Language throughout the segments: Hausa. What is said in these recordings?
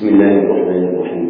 بسم الله الرحمن الرحيم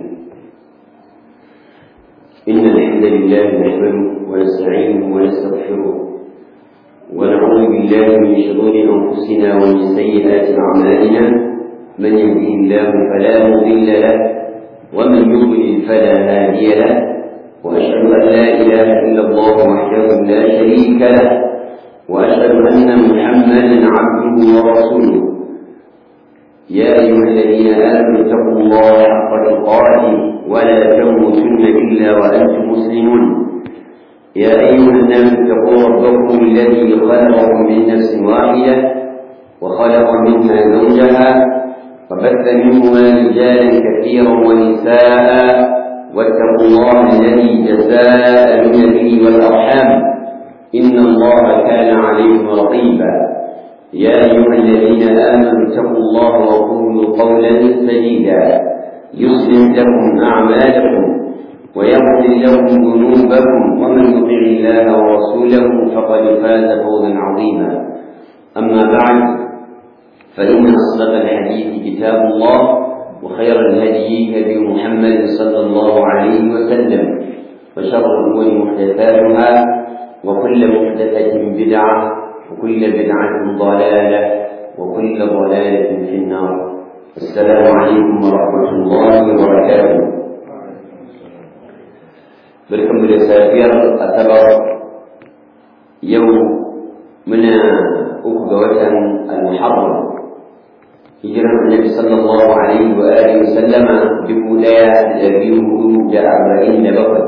إن الحمد لله نحمده ونستعينه ونستغفره ونعوذ بالله من شرور أنفسنا ومن سيئات أعمالنا من يهده الله فلا مضل له ومن يضلل فلا هادي له وأشهد أن لا إله إلا الله وحده لا شريك له وأشهد أن محمدا عبده ورسوله يا أيها الذين آمنوا اتقوا الله حق تقاته ولا تموتن إلا وأنتم مسلمون يا أيها الناس اتقوا ربكم الذي خلقكم من نفس واحدة وخلق منها زوجها وبث منهما رجالا كثيرا ونساء واتقوا الله الذي تساءلون به والأرحام إن الله كان عليكم رقيبا يا أيها الذين آمنوا اتقوا الله وقولوا قولا سديدا يصلح لكم أعمالكم ويغفر لكم ذنوبكم ومن يطع الله ورسوله فقد فاز فوزا عظيما أما بعد فإن أصدق الحديث كتاب الله وخير الهدي هدي محمد صلى الله عليه وسلم وشر الأمور محدثاتها وكل محدثة بدعة وكل بدعة ضلالة وكل ضلالة في النار السلام عليكم ورحمة الله وبركاته بركم لسافير أتبر يوم من أكبر المحرم هجرة النبي صلى الله عليه وآله وسلم بولاية أبيه جاء أربعين بقر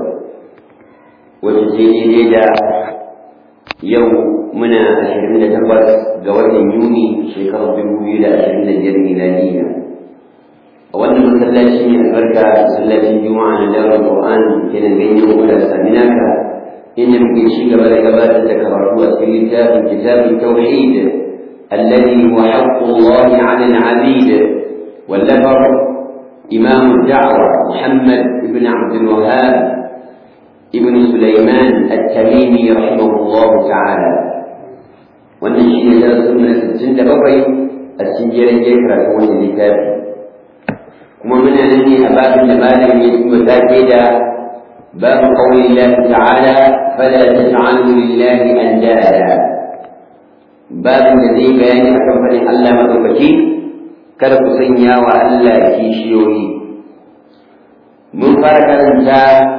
وتزيد يوم muna ashirin da takwas ga watan Yuni shekarar dubu biyu da ashirin da biyar miladiya. A wannan masallaci ne albarka masallacin Juma'a na Dawar Qur'an ke nan ganyen Uda Saminaka inda muke ci gaba da gabatar da karatu a cikin littafin kitabun tauhid alladhi huwa haqqu Allah 'ala al-'abid wallafar إمام الدعوة محمد بن عبد الوهاب ابن سليمان التميمي رحمه الله تعالى wannan shi ne darasin na sittin da bakwai a cikin jerin jerin karatu wannan littafi kuma muna nan ne a babin da malam ya yi wa take da babu qawli Allah ta'ala fala taj'alu lillahi andada babin da zai bayani akan fadin Allah madaukaki kada ku sanya wa Allah kishiyoyi mun fara karanta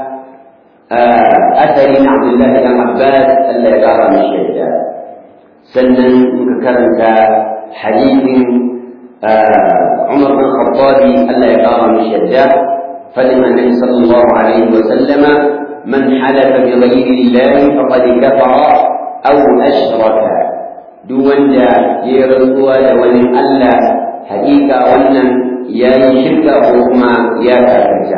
asali na Abdullahi dan Abbas Allah ya kara mishi yadda sannan muka karanta hadithin Umar bin Khattabi Allah ya kara mishi yadda fadin annabi sallallahu alaihi wa sallama man halafa bi ghayri Allah faqad kafara aw ashraka duk wanda ya rantsuwa da wani Allah hakika wannan ya yi shirka ko kuma ya kafirta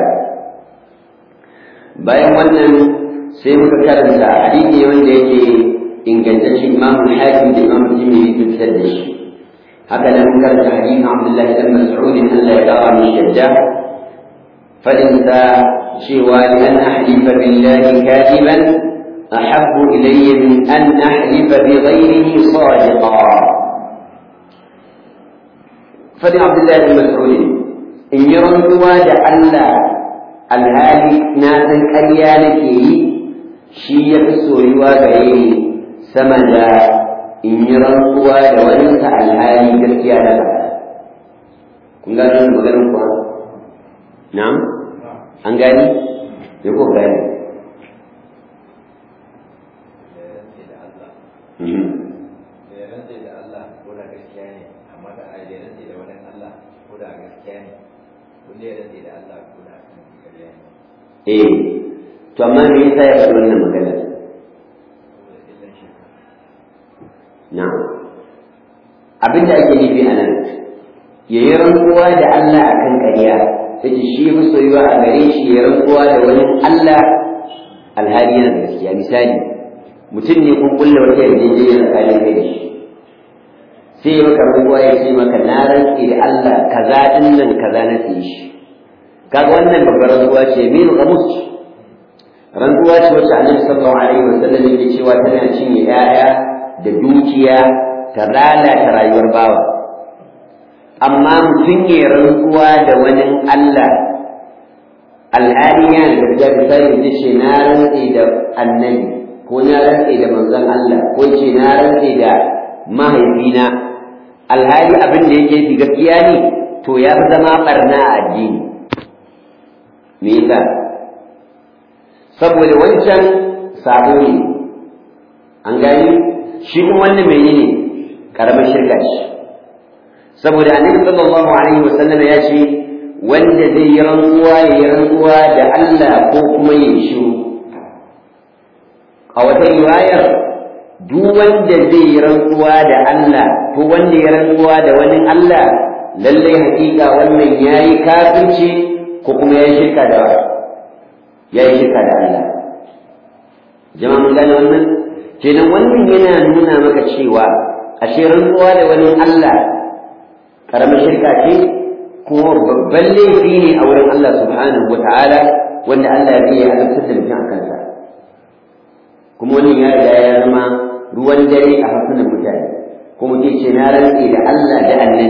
bayan wannan sai muka karanta hadithi wanda yake ingantacce imamu hakim da imamu jimiri sun fitar da shi haka nan mun karanta hadithin abdullahi dan mas'ud Allah ya kara min shadda fadin sa cewa li an ahlifa billahi kadiban ahabbu ilayya min an ahlifa bi ghayrihi sadiqa fadin abdullahi dan mas'ud in yi rantsuwa da Allah alhali na san ƙarya nake yi shi ya fi soyuwa gare ni sama da in yi rantsuwa da wani ta alhali gaskiya da faɗa. Kun gano da maganin kuwa? Na'am? An gani? Ya ko gani? Eh, to amma me yasa ya faɗi wannan magana? Na'am. Abin da ake nufi a nan, ya yi rantsuwa da Allah a kan ƙarya, ta ce shi fi soyuwa a gare shi ya rantsuwa da wani Allah alhali yana da gaskiya. Misali, mutum ne kun kulle wata yarjejeniya tsakanin kai da shi. Sai ya maka rantsuwa ya ce maka na rantse da Allah kaza ɗin nan kaza na siye shi. Kaga wannan babbar rantsuwa ce min gamus rantsuwa ce wacce Annabi sallallahu alaihi wasallam yake cewa tana cinye 'ya'ya da dukiya ta lalata rayuwar bawa amma mutum ya rantsuwa da wani Allah alhali yana da gaskiya misali ta ce na rantse da annabi ko na rantse da manzon Allah ko ce na rantse da mahaifina alhali abin da yake fi gaskiya ne to ya fi zama barna a addini me yasa saboda wancan sabo ne an gani shi kuma wannan menene karamar shirka ce saboda annabi sallallahu alaihi wasallam ya ce wanda zai yi rantsuwa ya yi rantsuwa da Allah ko kuma ya yi shiru a wata riwayar duk wanda zai yi rantsuwa da Allah ko wanda ya rantsuwa da wani Allah lallai hakika wannan yayi kafirci ko kuma yayi shirka da yayi shirka da Allah jama'a mun gane wannan kenan wannan yana nuna maka cewa ashe rantsuwa da wani Allah karamar shirka ce kuma babban laifi ne a wurin Allah subhanahu wa ta'ala wanda Allah ya yi azabtar da mutum a kansa kuma wannan ya riga ya zama ruwan dare a harsunan mutane ko mutum ce na rantse da Allah da annabi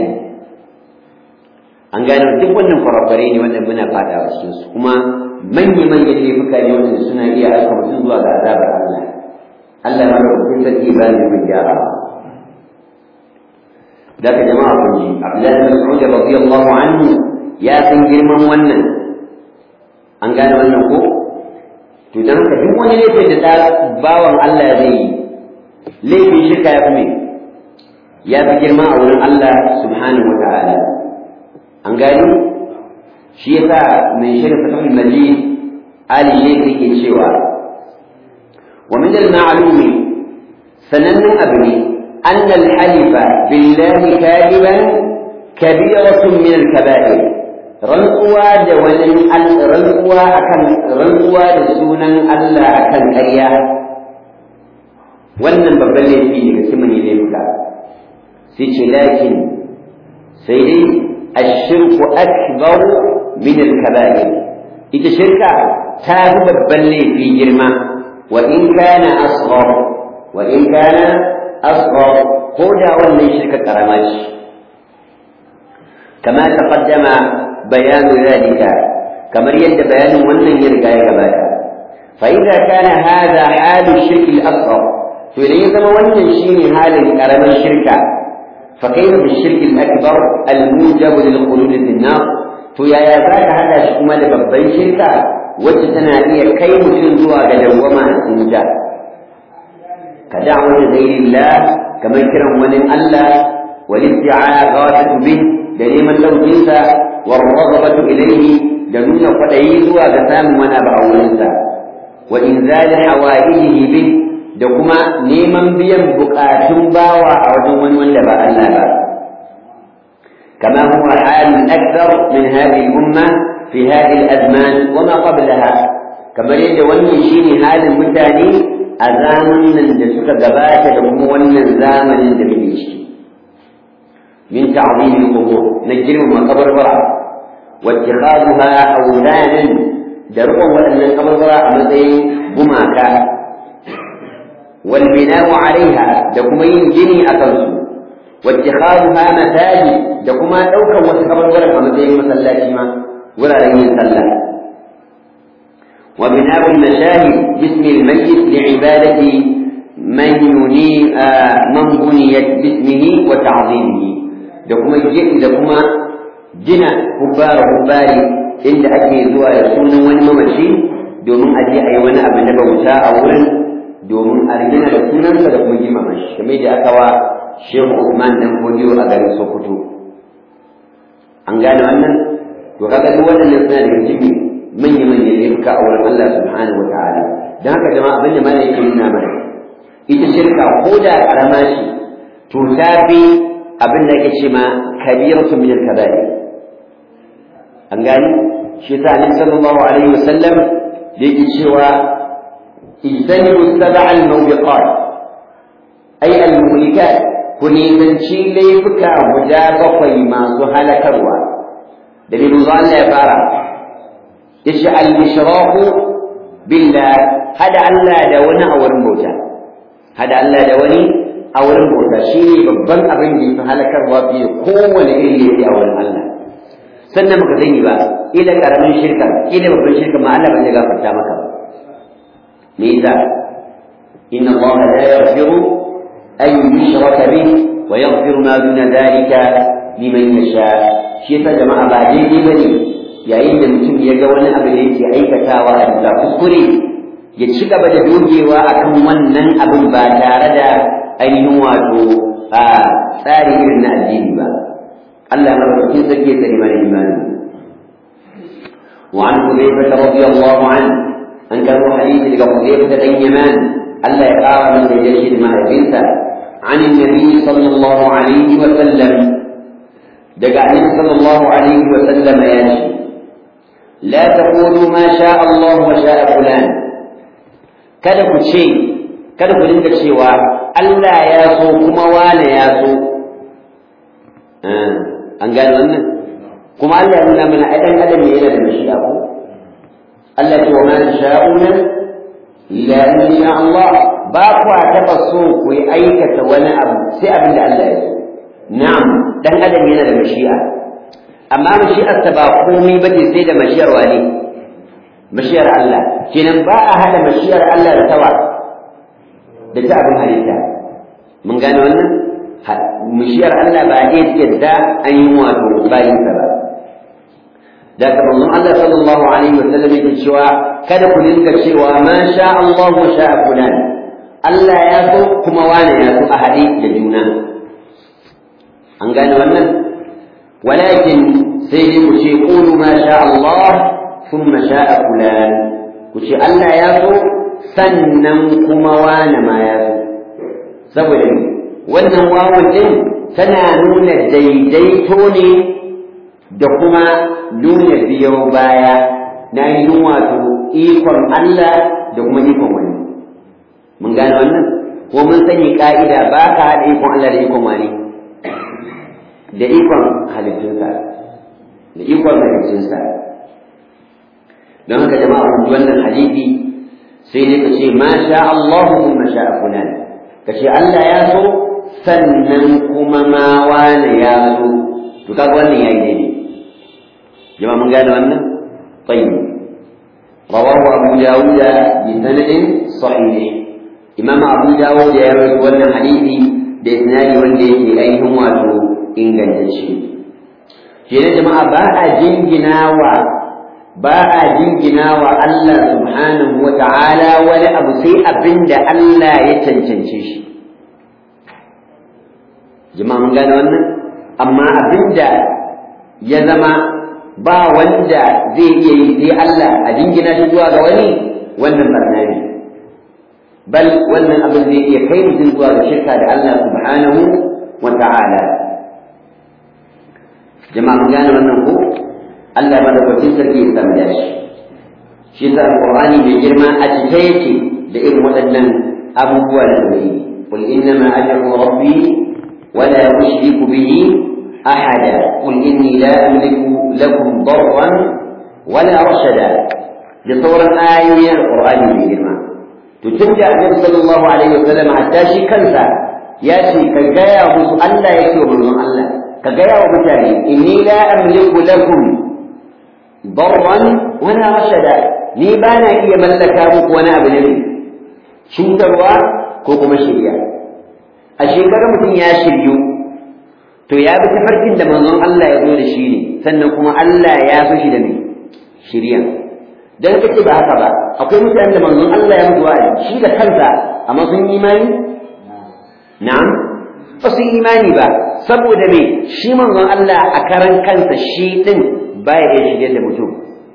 an gane duk wannan kwarabare ne wanda muna fada a cikin su kuma manya-manyan laifuka ne wanda suna iya aika mutum zuwa ga azabar Allah Allah ma da kuɗin sarki ba ne mai gyara da ka jama'a kun ji Abdullahi bin Mas'ud radiyallahu anhu ya san girman wannan an gane wannan ko to dan haka duk wani laifin da bawan Allah zai yi laifin shirka ya fi ya fi girma a wurin Allah subhanahu wa ta'ala an gani shi yasa mai shirin fatahul majid ali ne yake cewa wa min al-ma'lum sanannun abu ne أن الحلف بالله كاذبا كبيرة من الكبائر رنقوا دولن رنقوا أكن رنقوا دسونا ألا أكن كريا wannan babban laifi ne ga siman yi laifuka sai ce lakin sai dai ashirku akbar min al-kaba'ir ita shirka ta fi babban laifi girma wa in kana asghar wa in kana asghar ko da wannan shirka karama ce kama taqaddama bayanu zalika kamar yadda bayanin wannan ya riga ya gabata fa idza kana hadha halu shirki al-asghar to idan ya zama wannan shine halin karamin shirka fa kayfa bi shirki al-akbar al-mujab lil khulud fi an-nar to yaya zaka hada shi kuma da babban shirka wacce tana iya kai mutum zuwa ga dawwama a cikin wuta ka da'wati ghayrillah kamar kiran wani Allah wal isti'aghatu bih da neman laukinsa war raghabatu ilayhi da nuna kwadayi zuwa ga samun wani abu a wurinsa wa inzal hawaijihi bih da kuma neman biyan bukatun bawa a wajen wani wanda ba Allah ba كما هو حال أكثر من هذه الأمة في هذه الأزمان وما قبلها كما يجد وني شيني حال المتاني أزامن من دسك قبات لهم ونن زامن دميش من تعظيم القبور نجرم مقبر برع واتخاذها أولانا درقوا وأن القبر برع مثل بماكا والبناء عليها لكم ينجني أكرسوا واتخاذها مساجد da kuma ɗaukar wasu kabarwaran a matsayin masallaci ma wuraren yin sallah wa bina'u al-mashahid bismi al-mayyit li'ibadati man yuni man buniyat bismihi wa ta'zimihi da kuma da kuma gina hubbara hubbari inda ake zuwa da sunan wani mamaci domin a je a yi wani abu na bauta a wurin domin a rigina da sunansa da kuma girmama shi kamar da aka wa Shehu Usman dan Fodiyo a garin Sokoto an gane wannan to kaga duk waɗannan suna daga cikin manya manya laifuka a wurin Allah subhanahu wataala dan haka jama'a abin da mana yake nuna mana ita shirka ko da karama ce to ta fi abin da ake ce ma kabiratu min al-kaba'ir an gani shi yasa annabi sallallahu alaihi wasallam da yake cewa ijtanibu sab'a al-mawbiqat ay al-muhlikat ku nisanci laifuka guda bakwai masu halakarwa da bin Allah ya fara ya ce al-ishraku billah hada Allah da wani a wurin bauta hada Allah da wani a a wurin bauta shi ne babban abin da yafi halakarwa fiye da kowane irin laifi a wurin Allah sannan baka sani ba ila karamin shirka ila babban shirka ma Allah ba zai gafarta maka ba me yasa inna Allah la yaghfiru an yushraka bihi wa yaghfiru ma duna dhalika liman yasha shi yasa jama'a ba daidai bane yayin da mutum ya ga wani abu da yake aikatawa a bisa kuskure ya ci gaba da dogewa akan wannan abin ba tare da ainihin wato a tsari irin na addini ba Allah ya madaukakin sarki ya tsare mana imani وعن حذيفة رضي الله عنه أن كان حديث لك حذيفة بن يمان ألا يقار من يجشد مع بنته عن النبي صلى الله عليه وسلم دقى النبي صلى الله عليه وسلم ياشي لا تقولوا ما شاء الله وشاء فلان kada ku ce kada ku dinga cewa Allah ya so kuma wane ya so an gane wannan kuma Allah ya nuna mana ai dan adam ne yana da mashi'a ko Allah ya ce wa ma sha'una illa in sha Allah ba ku taba so ku yi aikata wani abu sai abin da Allah ya so na'am dan adam yana da mashi'a amma mashi'ar ta ba komai bace sai da mashi'ar wani mashi'ar Allah kenan ba a hada mashi'ar Allah da tawa da ta abin halitta mun gane wannan mashiyar Allah ba ne yadda an yi wato bayinsa ba da ka manzon Allah sallallahu alaihi wa sallam yake cewa kada ku dinga cewa ma sha Allah wa sha fulan Allah ya so kuma wani ya so a haɗe da juna an gane wannan walakin sai dai ku ce qulu ma sha Allah thumma sha fulan ku ce Allah ya so sannan kuma wani ma ya so saboda wannan wawun din tana nuna daidaito ne da kuma nuna biyo baya na yi wato ikon Allah da kuma ikon wani mun gane wannan ko mun sani ka'ida ba ka haɗa ikon Allah da ikon wani da ikon halittunsa da ikon halittunsa don haka jama'a kun wannan hadisi sai ne ka ce ma sha Allah kuma sha fulan ka ce Allah ya so sannan kuma ma wane ya so to kaga wannan yayi daidai jama'a mun gane wannan tayyib rawahu abu dawud bi sanadin sahih imam abu dawud ya rawaito wannan hadisi da isnadi wanda yake ainihin wato ingantacce kenan jama'a ba a jinginawa ba a jingina wa Allah subhanahu wa ta'ala wani abu sai abinda Allah ya cancance shi jama'a mun gane wannan amma abinda ya zama ba wanda zai iya yi sai Allah a jingina shi zuwa ga wani wannan barna ne bal wannan abin zai iya kai mutum zuwa ga shirka da Allah subhanahu wa ta'ala jama'a mun gane wannan ko Allah madaukakin sarki ya samu dashi shi sa alqur'ani mai girma a cike yake da irin waɗannan abubuwa da zai قل إنما أدعو ربي ولا أشرك به أحدا قل إني لا أملك لكم ضرا ولا رشدا لصور آية القرآن الكريم تتبع النبي صلى الله عليه وسلم حتى شي كنسا ياتي كجايا musu Allah yake wa manzon Allah ka gaya wa mutane inni la amliku lakum darran wala rashada ni ba na iya mallaka muku wani abu ne cutarwa ko kuma shirya a shekarar mutum ya shiryu to ya bi tafarkin da manzon Allah ya zo da shi ne sannan kuma Allah ya so shi da me shirya dan kace ba haka ba akwai mutanen da manzon Allah ya mutu wa shi da kansa amma sun yi imani na'am ba su imani ba saboda me shi manzon Allah a karan kansa shi din baya iya shirye da mutum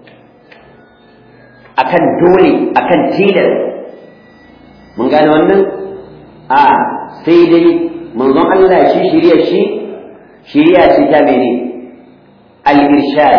akan dole akan tilas mun gane wannan a sai dai manzon Allah shi shirya shi shirya ce ta mene al-irshad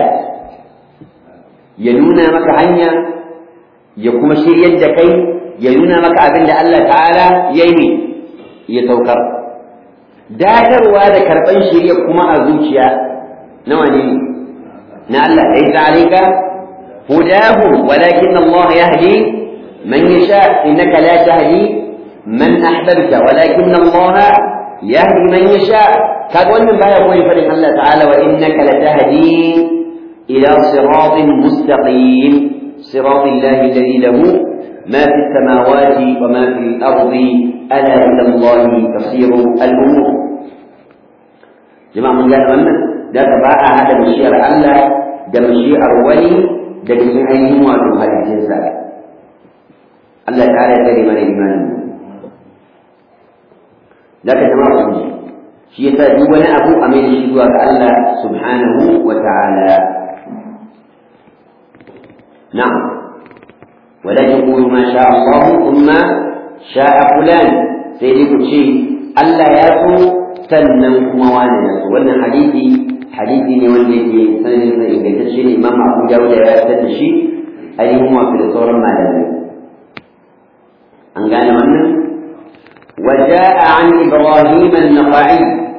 ya nuna maka hanya ya kuma shiryar da kai ya nuna maka abin da Allah ta'ala ya yi ya saukar dadarwa da karɓan shirya kuma a zuciya nawa ne na Allah laysa alayka hudahu walakin Allah yahdi man yasha innaka la tahdi man ahbabta walakin Allah yahdi man yasha kaga wannan baya koyi fadin Allah ta'ala wa innaka latahdi ila siratin mustaqim صراط الله الذي له ما في السماوات وما في الأرض ألا إلى الله تصير الأمور جماعة من قال wannan da ka ba a hada bishiyar Allah da bishiyar wani daga cikin ainihin wato halittinsa Allah ta ya tsare mana imanin da ka jama'a sun ji shi yasa duk wani abu a mai shi zuwa ga Allah subhanahu wa ta'ala na'am wala yaqulu ma sha Allah thumma sha'a fulan sai dai ku ce Allah ya so sannan kuma wani ya so wannan hadisi hadisi ne wanda yake sanin sa ingantacce ne Imam Abu Dawud ya fitar da shi ainihin wato da sauran malamai an gane wannan وجاء عن إبراهيم النقعي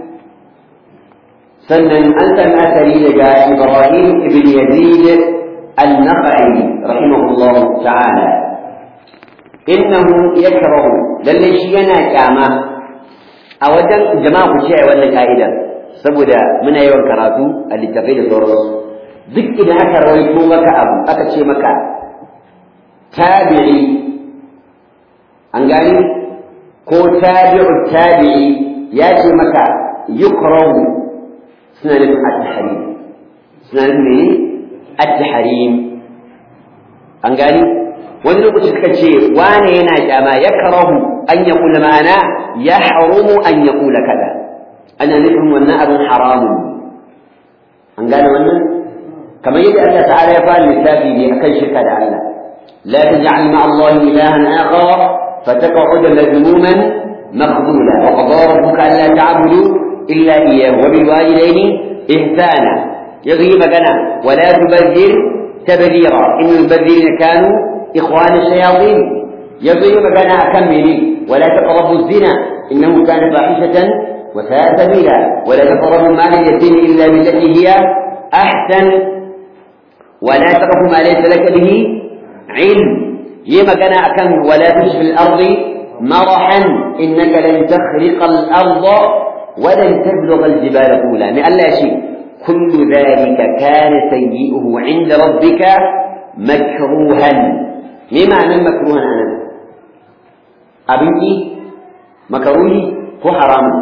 سنن أنت أثري لدى إبراهيم بن يزيد النقعي رحمه الله تعالى إنه يكره للي شينا كاما أودا جماعة الشيء ولا كائدا saboda muna yawan karatu a littafai da sauransu duk idan aka rawaito maka abu aka ce maka tabi'i an gani ko tabi'u tabi'i ya ce maka yukrahu suna nufin at-tahrim suna nufin ne at-tahrim an gani wani lokaci suka ce wane yana kyama yakrahu an yaqula ma'ana yahrumu an yaqula kaza ana nufin wannan abin haramun an gane wannan kamar yadda Allah ta'ala ya fara lissafi ne akan shirka da Allah la taj'al ma'a Allah ilahan akhar فتقعد مذموما مخذولا وقضى ربك الا تعبدوا الا اياه وبالوالدين احسانا يغي مكانا ولا تبذر تبذيرا ان المبذرين كانوا اخوان الشياطين يغي مكانا اكملي ولا تقربوا الزنا انه كان فاحشه وساء سبيلا ولا تقربوا مال اليتيم الا بالتي هي احسن ولا تقف ما ليس لك به علم yi magana akan wala tushfil ardi marahan innaka lan takhriqa al-ardha wa lan tablugha al-jibala tula mai Allah shi kullu dhalika kana sayyi'uhu 'inda rabbika makruhan me ma'anar makruhan anan abinki makaruhi ko haramun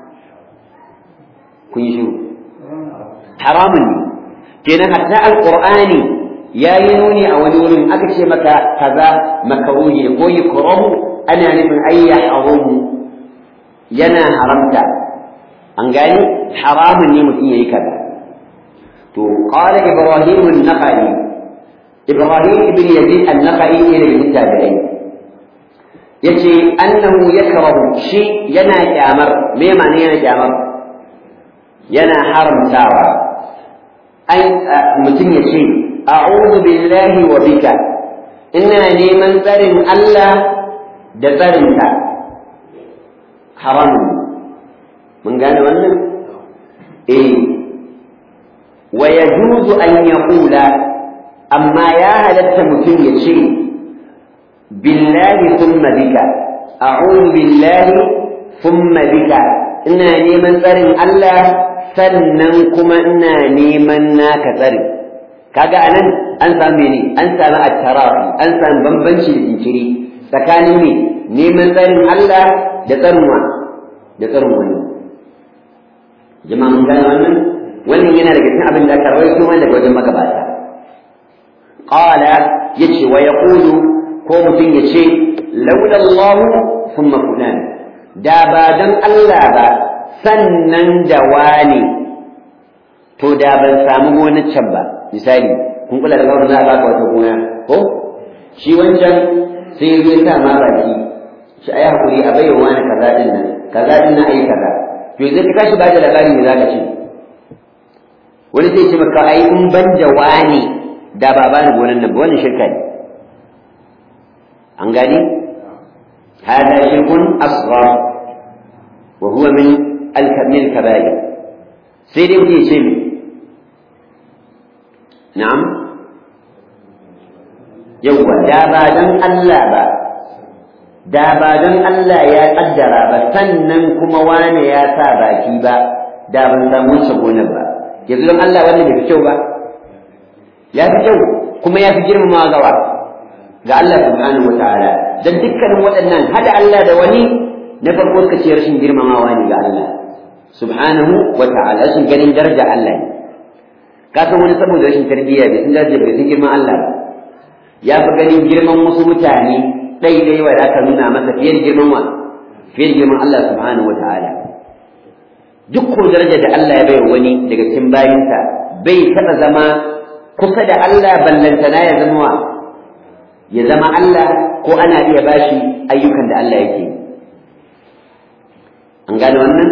kun yi shiru haramun ne kenan hatta alqur'ani ya yi nuni a wani wurin aka ce maka kaza makaruhi ko yukrahu ana nufin ayya haramu yana haramta an gani haramun ne mutum yayi kaza to qala ibrahim an-naqai ibrahim ibn yazid an-naqai ne daga tabi'ai yace annahu yakrahu shi yana kyamar me ma'ana yana kyamar yana haramtawa an mutum ya ce a'udhu billahi wa bika ina neman tsarin Allah da tsarinka haramun mun gane wannan eh wa yajuzu an yaqula amma ya halatta mutum ya ce billahi thumma bika a'udhu billahi thumma bika ina neman tsarin Allah sannan kuma ina neman naka tsarin kaga anan an samu ne an samu at-tarafi an samu bambanci da jinkiri tsakanin ne neman tsarin Allah da tsarin wa da tsarin wani jama'a mun gane wannan wannan yana daga cikin abin da aka rawaito mana daga wajen magabata qala yace wa yaqulu ko mutum yace laula Allah thumma fulan da ba dan Allah ba sannan da wani to da ban samu gonar can ba misali kun kula da kawai za a baka wata gona ko shi wancan sai ya zo ta ma baki shi ayi hakuri a bayyana wani kaza din nan kaza din nan ayi kaza to yanzu ka kashi ba da labari me zaka ce wani zai ce maka ai in ban da wani da ba bani gonan nan ba wannan shirka ne an gani هذا شرك أصغر وهو من الكبائر سيدي في سمي na'am yawwa da ba dan Allah ba da ba don Allah ya kaddara ba sannan kuma wane ya sa baki ba da ban samu wancan gonar ba yanzu don Allah wannan bai fi kyau ba ya fi kyau kuma ya fi girmama gawa ga Allah subhanahu wataala dan dukkanin waɗannan hada Allah da wani na farko suka ce rashin girmamawa ne ga Allah subhanahu wataala rashin ganin daraja Allah ne ka san wani saboda rashin tarbiyya bai san daraja bai san girman Allah ba ya fi ganin girman wasu mutane ɗai ɗai wa da aka nuna masa fiye da girman wa fiye da girman Allah subhanahu wataala duk ko daraja da Allah ya bai wani daga cikin bayinsa bai taɓa zama kusa da Allah ballantana ya zama wa ya zama Allah ko ana iya bashi ayyukan da Allah yake an gane wannan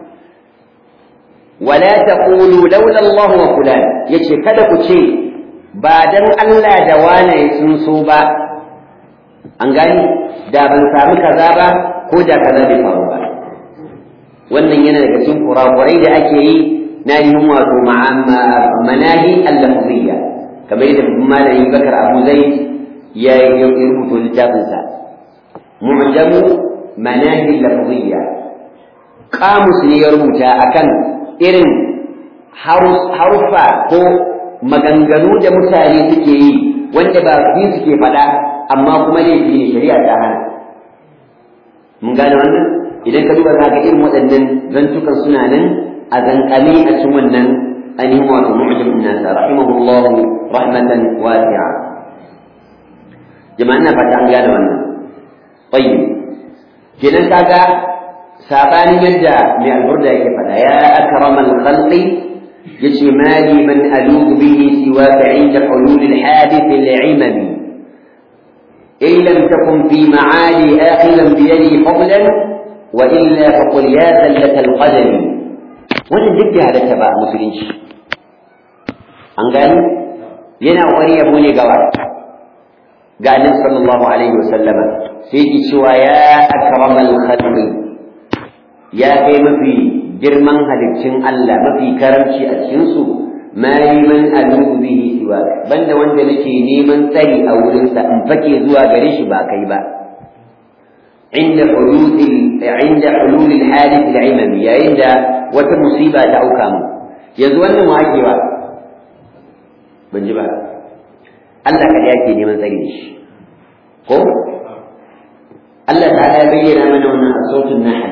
wala taqulu laula Allah wa fulan yace kada ku ce ba dan Allah da wane sun so ba an gani da ban samu kaza ba ko da kaza bai faru ba wannan yana daga cikin kurakurai da ake yi na yin wato manahi al-lafziyya kamar yadda malamin bakar abu zaid ya yi rubuta littafinsa mu'jamu manahi al-lafziyya kamus ne ya rubuta akan irin haruffa ko maganganu da mutane suke yi wanda ba su suke faɗa amma kuma laifi ne shari'a ta hana mun gane wannan idan ka duba za ka irin waɗannan zantukan suna nan a zankame a cikin wannan ainihin wato mu'jam nasa rahimahullah rahmatan wasi'a jama'an na fata an gane wannan tayyib kenan kaga sabanin yadda mai alburda yake faɗa ya akramal khalqi yace mali man aludu bihi siwaka inda hulul alhadith al'imami in lam takun fi ma'ali akhilan bi yadi fadlan wa illa faqul ya zallat alqadam wannan duk da halatta ba musulunci an gani yana wani yabo ne gawa ga annabi sallallahu alaihi wasallama sai ki cewa ya akramal khalqi ya kai mafi girman haliccin Allah mafi karamci a cikinsu ma man alubu bihi siwa banda wanda nake neman tsari a wurinsa in fake zuwa gare shi ba kai ba inda hulul inda hulul hadith al-imami yayin da wata musiba ta auka mu yanzu wannan wake ba ban ji ba Allah kada yake neman tsari da shi ko Allah ta'ala ya bayyana mana wannan a sautin nahl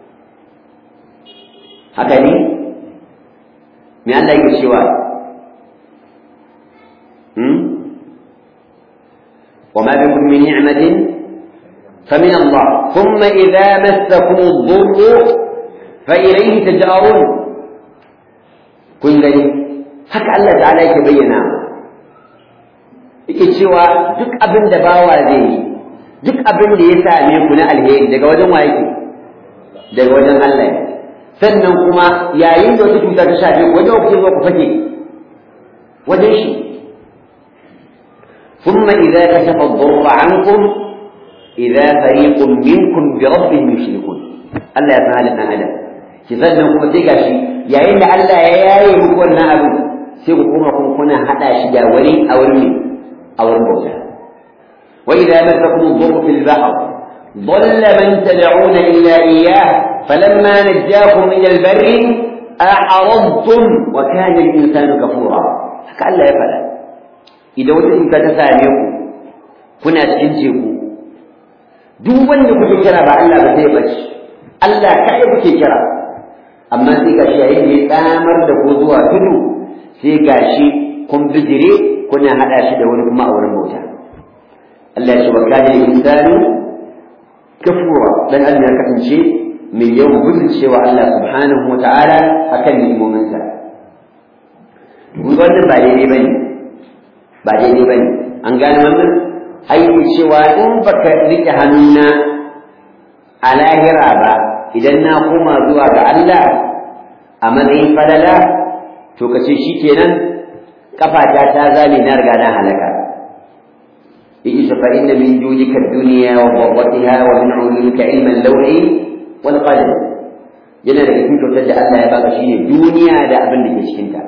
haka ne me Allah yake cewa hmm وما بكم من نعمة فمن الله ثم إذا مسكم الضر فإليه تجأرون kun gani haka Allah ta'ala yake bayyana yake cewa duk abin da bawa zai yi duk abin da ya same ku na alheri daga wajen wa yake daga wajen Allah ne sannan kuma yayin da wata cuta ta shafe ku wajen kuke zuwa ku fake wajen shi ثم إذا كشف الضر عنكم إذا فريق منكم بربهم يشركون الله يفعل لنا هذا sannan kuma sai gashi yayin da Allah ya yaye muku wannan abu sai ku kuma kun kuna hada shi da wani a wurin a wurin bauta wa idza masakum dhurru fil bahr ضل من تدعون إلا إياه فلما نجاكم إلى البر أعرضتم وكان الإنسان كفورا فكأن لا يفعل إذا وجدتم تتسامعوا كنا تنجيكم duk wanda kuke kira ba Allah ba zai bace Allah kai kuke kira amma sai ga shi yayin da ya tsamar da ku zuwa tudu sai ga shi kun bijire kuna hada shi da wani kuma a wurin bauta Allah ya ce wa kana insanu kafura dan Allah ya kasance mai yawan gudun cewa Allah subhanahu wa ta'ala akan ni'imominsa wannan ba daidai bane ba daidai bane an gane wannan aiki cewa in baka rike hannuna a lahira ba idan na koma zuwa ga Allah a matsayin falala to ka ce shi kenan kafata ta zame na riga na halaka yake fa inna min judika ad-dunya wa dawatiha wa min ulumika ilma al-lawhi wal qalam yana da cikin kyautar da Allah ya baka shine duniya da abin da ke cikin ta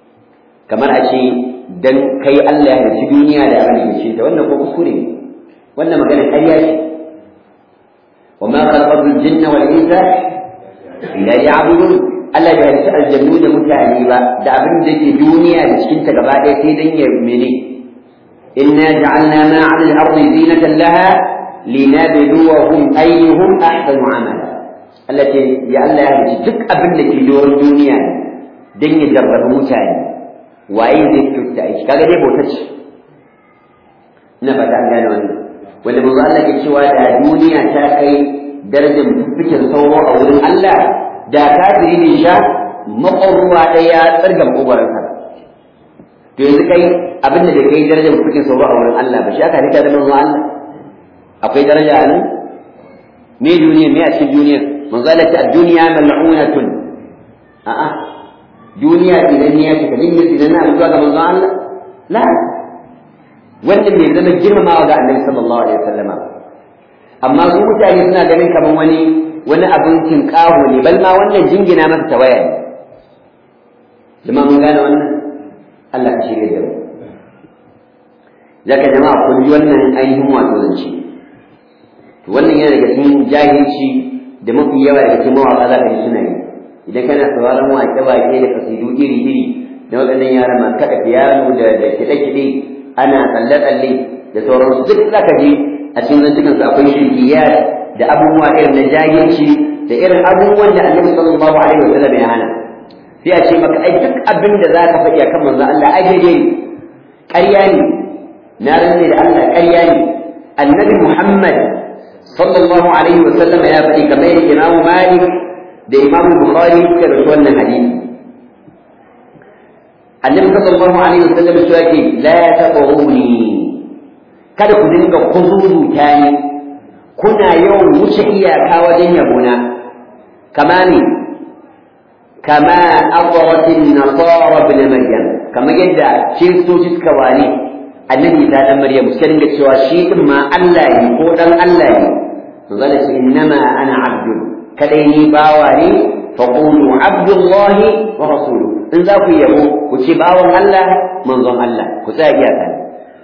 kamar a ce dan kai Allah ya ci duniya da abin da ke cikin ta wannan ko kuskure ne wannan magana ƙarya ce wa ma khalaqatul jinna wal insa illa ya'budun Allah bai halitta aljannu da mutane ba da abin da ke duniya da cikin ta gaba ɗaya sai dan ya mene inna ja'alna ma 'ala al-ardi zinatan laha linabluwahum ayyuhum ahsanu 'amala Allah ce ya Allah ya halitta duk abin da ke doron duniya dan ya jarrabu mutane waye zai kyauta aiki kaga dai bauta ce ina fata an gane wannan wanda manzo Allah ke cewa da duniya ta kai darajar fikin sauro a wurin Allah da kafiri ne sha maƙwarwa ɗaya ya tsarga maƙwarwarsa to yanzu kai abin da kai darajar fikin sauro a wurin Allah ba shi aka rika da manzo Allah akwai daraja a nan me duniya me a cikin duniya manzo Allah ta duniya mal'unatun a'a duniya idan ya ce kadin ya idan na zuwa ga manzo Allah la wanda bai zama girmamawa ga Annabi sallallahu alaihi wasallama amma su mutane suna ganin kaman wani wani abin tinkaho ne bal ma wannan jingina masa tawaya ne jama'a mun gane wannan Allah ka shirye da mu zaka jama'a kun ji wannan ainihin wato zance to wannan yana daga cikin jahilci da mafi yawa daga cikin mawaƙa za ka ji suna yi idan kana sauraron waƙe-waƙe da kasidu iri-iri na waɗannan yara masu kaɗa fiyano da kiɗe-kiɗe ana tsalle-tsalle da sauransu duk za ka ji a cikin zantukansu akwai shirkiyar da abubuwa irin na jahilci da irin abubuwan da annabi sallallahu alaihi wasallam ya hana sai a ce maka ai duk abin da za ka faɗi a kan manzon Allah ai daidai ne ƙarya ne na rantse da Allah ƙarya ne annabi Muhammad sallallahu alaihi wasallam ya faɗi kamar yadda Imam Malik da Imam Bukhari suka rasu wannan hadisi annabi sallallahu alaihi wasallam ya ce la taquruni kada ku dinga kuzuzuta ni kuna yawan wuce iyaka wajen yabona kama ne kama aqratin nasara ibn maryam kamar yadda kiristoci suka wani annabi ta dan maryam suka dinga cewa shi din ma Allah ne ko dan Allah ne to zalla ce innama ana abdu kadai ni bawa ne fa qulu abdullahi wa rasuluhu in za ku yabo ku ce bawan Allah manzon Allah ku tsaya iyaka ne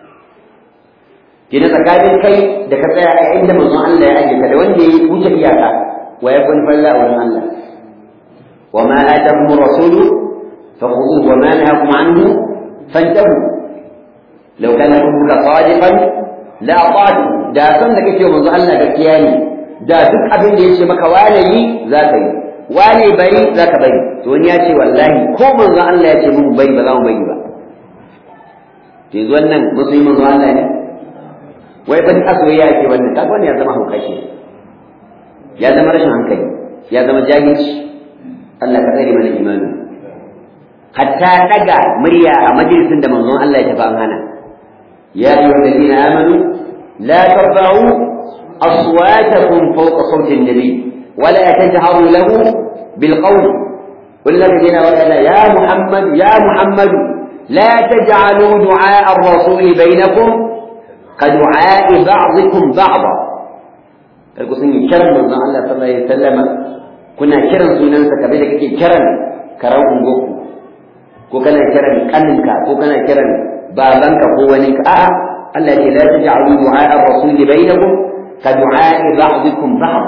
kina tsakanin kai da ka tsaya a inda manzon Allah ya aje ka da wanda ya wuce iyaka wa ya kun falla a wurin Allah wa ma atakum rasulu fakhuduhu wa ma nahakum anhu fantahu law kana rabbuka sadiqan la ata'tu da san da kake manzon Allah gaskiya ne da duk abin da yace maka wane yi za ka yi wane bari za ka bari to wani ya ce wallahi ko manzon Allah ya ce mun bari ba za mu bari ba yanzu wannan musulmi manzon Allah ne wai ban asoyayya ake wannan kaga wannan ya zama haukaci ya zama rashin hankali ya zama jahilci Allah ka tsare mana imani hatta daga murya a majalisin da manzon Allah ya tafi an hana ya ayyuhal ladina amanu la tarfa'u aswatakum fawqa sawti an-nabi wa la tajharu lahu bil qawl والذين ولا يا محمد يا محمد لا تجعلوا دعاء الرسول بينكم كدعاء بعضكم بعضا kalku sun yi kiran manzon Allah sallallahu alaihi wasallama kuna kiran sunansa kamar da kake kiran karan ungoku ko kana kiran kaninka ko kana kiran babanka ko wani ka a'a Allah ya ce la taj'alu du'a ar-rasul bainakum ka du'a ba'dikum ba'd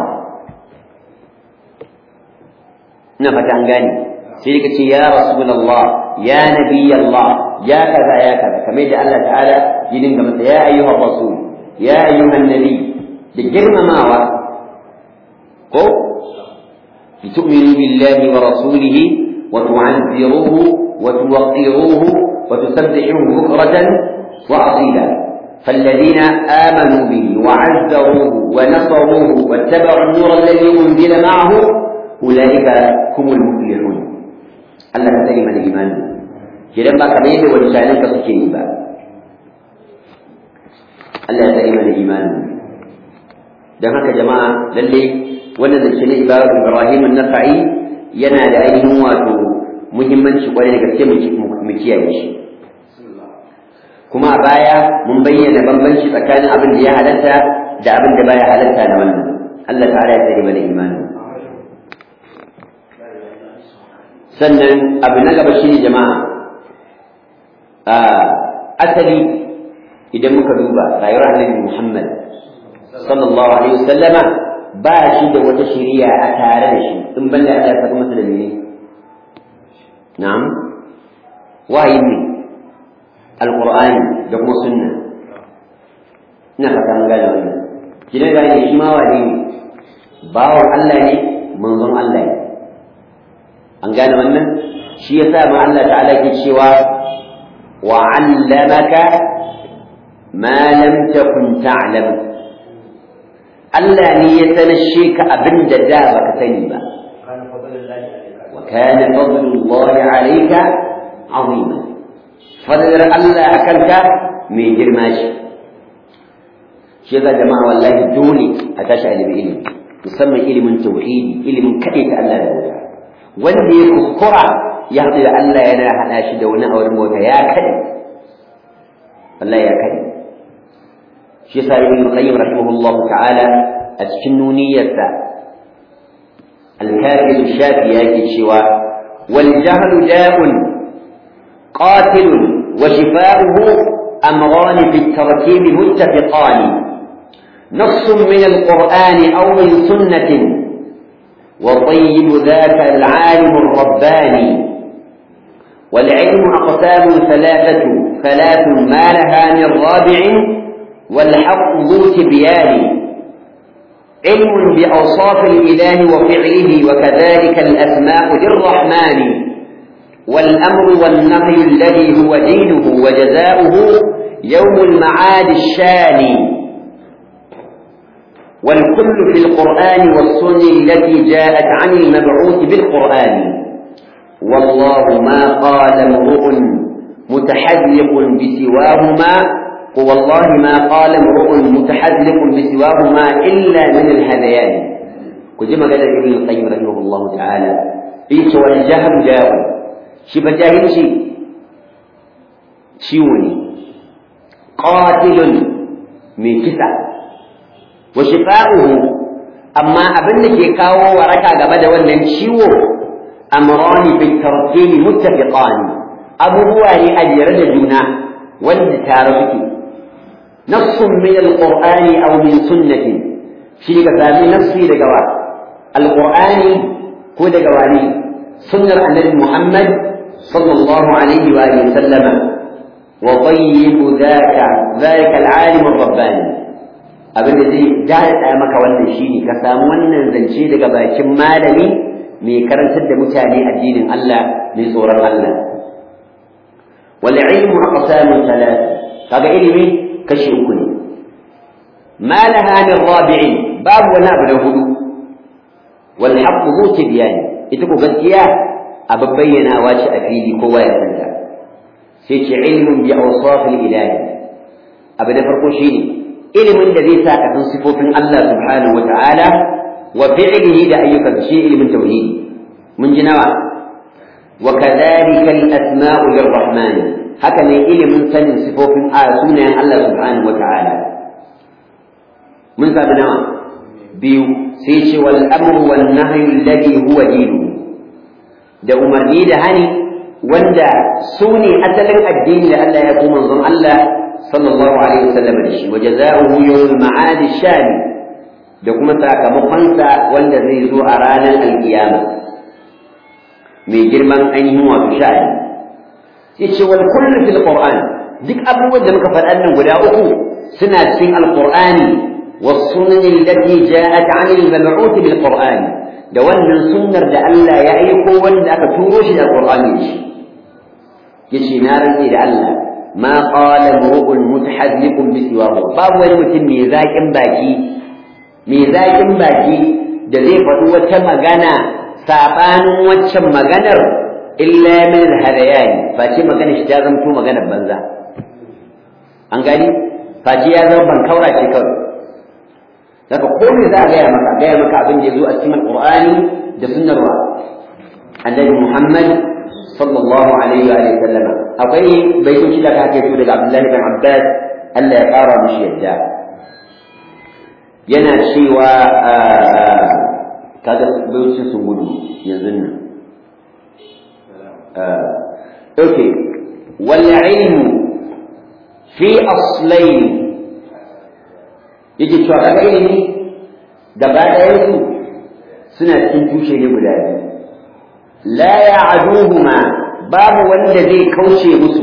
ina fata an gane sai ka ce ya rasulullah ya nabiyallah ya kaza ya kaza kamar da Allah ta'ala ya dinga masa ya ayyuha rasul ya ayyuhan nabi da girmamawa ko litu'minu billahi wa rasulihi wa tu'azziruhu wa tuwaqqiruhu wa tusabbihuhu bukratan wa asila فالذين آمنوا به وعزروه ونصروه واتبعوا النور الذي أنزل معه أولئك هم المفلحون الله كتب من الإيمان kidan ba kamar yadda wancanin ka suke yi ba Allah ya tsare mana imani don haka jama'a lalle wannan zance na ibarar Ibrahim an-Nafa'i yana da ainihin wato muhimmanci kwarai da gaske mu kiyaye shi kuma a baya mun bayyana bambanci tsakanin abin da ya halatta da abin da baya halatta na wannan Allah ta'ala ya tsare mana imani sannan abu na gaba shine jama'a asali idan muka duba rayuwar annabi Muhammad sallallahu alaihi wasallama ba shi da wata shari'a a tare da shi in banda Allah ya saka masa da mene na'am wahayi ne alqur'ani da kuma sunna ina fata mun gane wannan kina ga ne shi ma wani ne bawon Allah ne manzon Allah ne an gane wannan shi yasa ma Allah ta'ala ke cewa wa 'allamaka ma lam takun ta'lam Allah ne ya sanashe ka abin da da baka sani ba wa kana fadlullahi 'alayka 'azima fadlar Allah akan ka mai girma shi shi yasa jama'a wallahi dole a tashi ilimi ilimi musamman ilimin tauhidi ilimin kaɗai ta Allah da wuta wanda ya kuskura ya haɗu da Allah yana haɗa shi da wani auren mota ya kaɗe wallahi ya kaɗe shi yasa ibn qayyim rahimahullah ta'ala a cikin nuniyarsa al-kafir shafi yake cewa wal jahlu da'un qatilun wa shifa'uhu amran fi at-tarkib muttafiqan نص من القرآن أو من سنة وطيب ذاك العالم الرباني والعلم أقسام ثلاثة ثلاث ما لها من رابع والحق ذو تبيان علم بأوصاف الإله وفعله وكذلك الأسماء للرحمن والأمر والنهي الذي هو دينه وجزاؤه يوم المعاد الشاني والكل في القرآن والسنة التي جاءت عن المبعوث بالقرآن والله ما قال امرؤ متحذق بسواهما والله ما قال امرؤ متحذق بسواهما إلا من الهذيان كما قال ابن القيم رحمه الله تعالى إيش والجهل جاء شبه جاهل شيء شيوني قاتل من كسا wa shifa'uhu amma abin da ke kawo waraka game da wannan ciwo amrani bi tartibi muttafiqan abubuwa ne a jere da juna wanda tare suke nassun min alqur'ani aw min sunnati shi ka sami nassi daga wa alqur'ani ko daga wani sunnar annabi muhammad sallallahu alaihi wa alihi sallama wa tayyibu dhaka dhaka alalim ar-rabbani abin da zai daɗa maka wannan shine ka samu wannan zance daga bakin malami mai karantar da mutane addinin Allah mai tsoron Allah wal ilmu aqsamu thalath kaga ilimi kashi uku ne ma laha min rabi'in babu wani abu da hudu wal haqq zu tibyani ita ko gaskiya abu bayyanawa shi a fili kowa ya santa sai ce ilmun bi awsafil ilahi abu da farko shine ilimin da zai sa ka san sifofin Allah subhanahu wa ta'ala wa fi'lihi da ayyukan shi ilimin tauhidi mun ji nawa wa kadhalika al-asma'u lir-rahman haka ne ilimin sanin sifofin a sunayen Allah subhanahu wa ta'ala mun samu nawa biyu sai ce wal amru wan nahyu alladhi huwa dinu da umarni da hani wanda su ne asalin addini da Allah ya kuma manzon Allah sallallahu alaihi wasallam da shi wa jazaohu yawm ma'ad shani da kuma sakamakonsa wanda zai zo a ranar alkiyama mai girman ainihin wato sha'ani sai ce wal kullu fil qur'an duk abubuwan da muka faɗa nan guda uku suna cikin alqur'ani was sunan allati ja'at 'an al-mab'uth bil qur'an da wannan sunnar da Allah ya aiko wanda aka turo shi da alqur'ani shi yace na rantsi da Allah ما قال امرؤ متحذق بسواه babu wani mutum mai zaƙin baki mai zaƙin baki da zai faɗi wata magana saɓanin waccan maganar illa min al-hadayani face magana shi ta zamto maganar banza an gani face ya zama ban kaura ce kawai daga ko me za a gaya maka gaya maka abin da ya zo a cikin alqur'ani da sunnar wa annabi muhammad sallallahu alaihi wa sallam akwai baitoci da kake so daga Abdullahi bin Abbas Allah ya ƙara mishi yadda yana cewa kaga baitocin sun gudu yanzu nan okay wal ilmu fi aslayn yake cewa kaga ilimi gaba ɗayansu suna cikin tushe ne guda biyu la ya'duhuma babu wanda zai kauce musu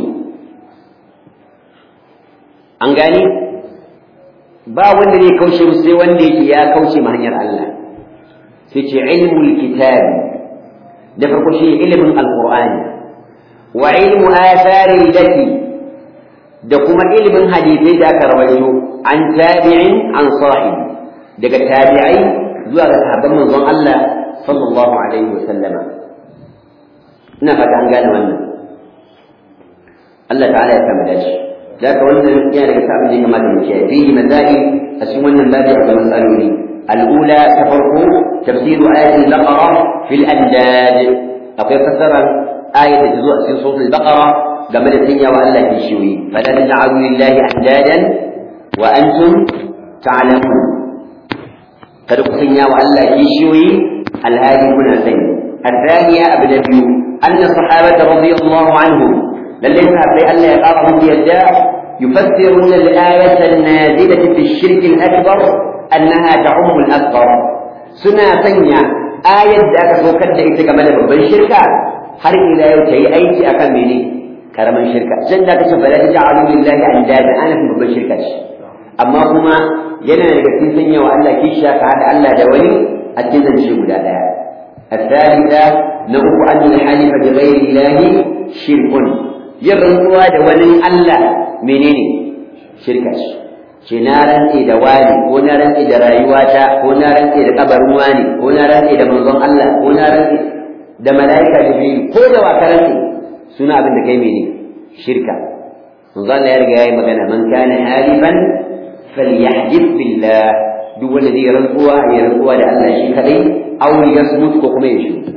an gani ba wanda zai kauce musu sai wanda yake ya kauce ma hanyar Allah sai ce ilmul kitab da farko shi ilimin alqur'ani wa ilmu athari lati da kuma ilimin hadisai da aka rawaito an tabi'in an sahibi daga tabi'ai zuwa ga sahabban manzon Allah sallallahu alaihi wa sallama ina fata an gane wannan Allah ta'ala ya kama dashi ذاك wannan yana daga abin da ya kamata mu kiyaye fihi masail a cikin wannan babu akwai masaloli الأولى تفرق تفسير آية البقرة في الأنداد أقول فسر آية تزوء في صوت البقرة قبل الدنيا وألا في شوي فلا تجعلوا لله أندادا وأنتم تعلمون قد قسمنا وألا في شوي الهادي هنا سين الثانية أبدا أن الصحابة رضي الله عنهم للذين في ألا يقارهم يداه يفسرون الآية النازلة في الشرك الأكبر أنها تعم الأكبر سنة ثانية آية ذاك سوكت إذا كمال babban shirka har ila yau ta yi aiki akan mene karaman shirka jan da kace bala ta ja'alu lillahi andada ana fi babban shirka ce amma kuma yana daga cikin sanya wa Allah kisha ka hada Allah da wani a cikin zance guda daya الثالثة نقول أن الحلف بغير الله شرك يرنوا da wani Allah menene shirka ce ce na rantse da wani ko na rantse da rayuwata ko na rantse da kabarin wani ko na rantse da manzon Allah ko na rantse da mala'ika jibril ko da wa ka rantse suna abin da kai mene shirka manzon Allah ya riga yayi magana man kana halifan falyahdith billah duk wanda zai rantsuwa ya rantsuwa da Allah shi kadai aw yasmut ko kuma ya shi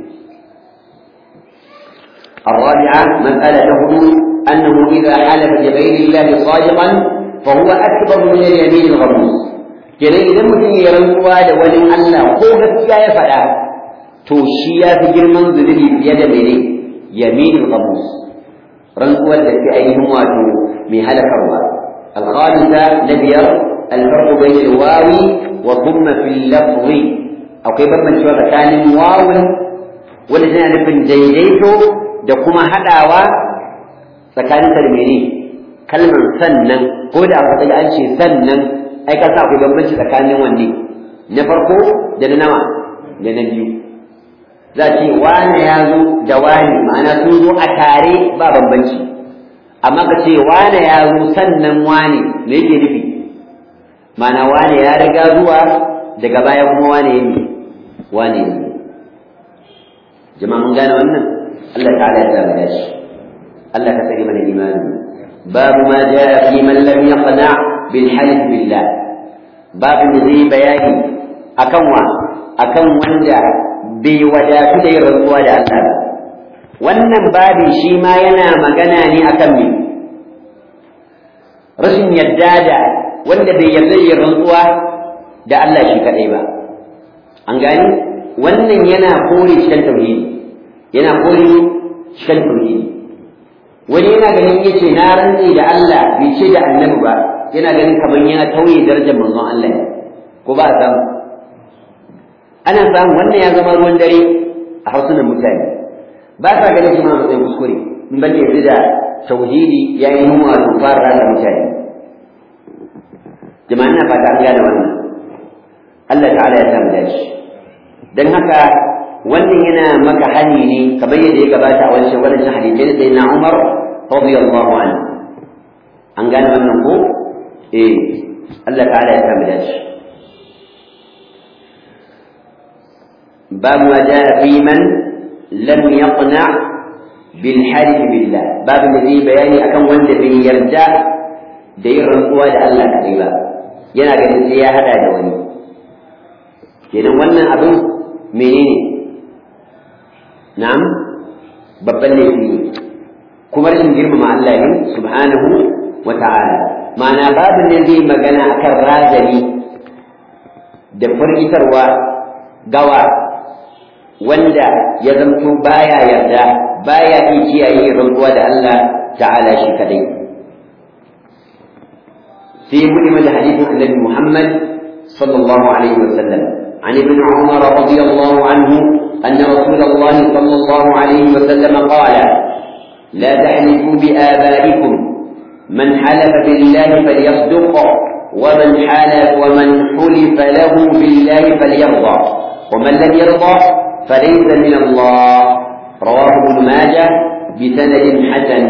الرابعة مسألة هدوء أنه إذا حلف بغير الله صادقا فهو أكبر من اليمين الغموس kenan idan mutum ya rantsuwa da wani Allah ko gaskiya ya faɗa to shi ya fi girman zunubi fiye da mene yaminul ghamus rantsuwar da ke ainihin wato mai halakarwa al-khamisa na biyar al-farqu bayna al-wawi wa thumma fil lafzi akwai bambancewa tsakanin wawun wanda tana nufin daidaito da kuma haɗawa tsakanin da mene kalmar sannan ko da aka an ce sannan ai ka sa akwai bambanci tsakanin wanne na farko da na nawa da na biyu za ce wane ya zo da wani ma'ana sun zo a tare ba bambanci amma ka ce wane ya zo sannan wane me yake nufi ma'ana wane ya riga zuwa daga baya kuma wane ya ne wane ya jama'a mun gane wannan Allah ta'ala ya sa mu dace Allah ka tsare mana imani باب ما جاء في من لم يقنع بالحلف بالله باب zai bayani akan wa akan wanda bai wadatu da yin rantsuwa da Allah ba wannan babi shi ma yana magana ne akan me rashin yadda da wanda bai yarda yin rantsuwa da Allah shi kadai ba an gani wannan yana kore cikin tauhidi yana kore cikin tauhidi wani yana ganin ya ce na rantse da Allah bai ce da annabi ba yana ganin kamar ya tauye darajar manzon Allah ko ba a samu ana samu wannan ya zama ruwan dare a hausunan mutane ba sa ganin shi ma matsayin kuskure in ban yanzu da tauhidi ya yi nuna wato fara rana mutane jama'a ina fata an gane wannan Allah ta'ala ya samu dace dan haka wannan yana maka hani ne kamar yadda ya gabata a wancan wannan hadisi da sayyidina Umar radiyallahu anhu an gane wannan ko eh Allah ta'ala ya samu dace باب ما جاء في من لم يقنع بالحلف بالله باب الذي بياني أكم وند بن يرجع دير رنقوا دا الله كذبا yana ganin sai ya hada da wani kenan wannan abin menene na'am babban laifi ne kuma rashin girmama Allah ne subhanahu wa ta'ala ma'ana babin ne zai magana akan razali da firgitarwa gawa wanda ya zamto baya yarda baya iya kiyaye rantsuwa da Allah ta'ala shi kadai في مدمج حديث النبي محمد صلى الله عليه وسلم عن ابن عمر رضي الله عنه أن رسول الله صلى الله عليه وسلم قال لا تحلفوا بآبائكم من حلف بالله فليصدق ومن حلف ومن حلف له بالله فليرضى ومن لم يرضى فليس من الله رواه ابن ماجه بسند حسن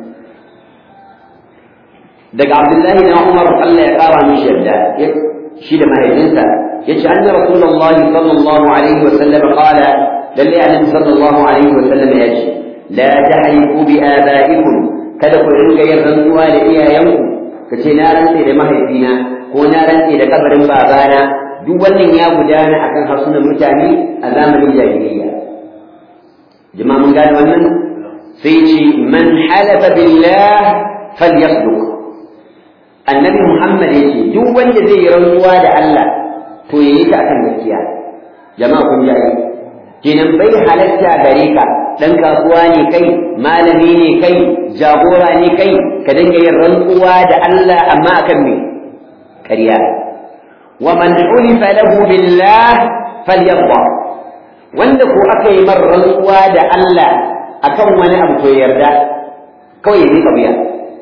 دق عبد الله بن عمر الله يقرا من شده شيل ما ينسى يجي أن رسول الله صلى الله عليه وسلم قال للي يعني صلى الله عليه وسلم يجي لا تحلفوا بآبائكم kada ku ringa yin rantsuwa da iyayenku ka ce na rantse da mahaifina ko na rantse da kabarin babana duk wannan ya gudana akan harsunan mutane a zamanin jahiliyya jama'a mun gane wannan sai ce man halafa billah falyasduq annabi muhammad ya ce duk wanda zai yi rantsuwa da Allah to yayi ta akan gaskiya jama'a kun ji kenan bai halatta gare ka dan kasuwa ne kai malami ne kai jagora ne kai ka dinga yin rantsuwa da Allah amma akan me ƙarya wa man ulifa lahu billah falyadha wanda ko aka yi mar rantsuwa da Allah akan wani abu to yarda kawai ya miƙa wuya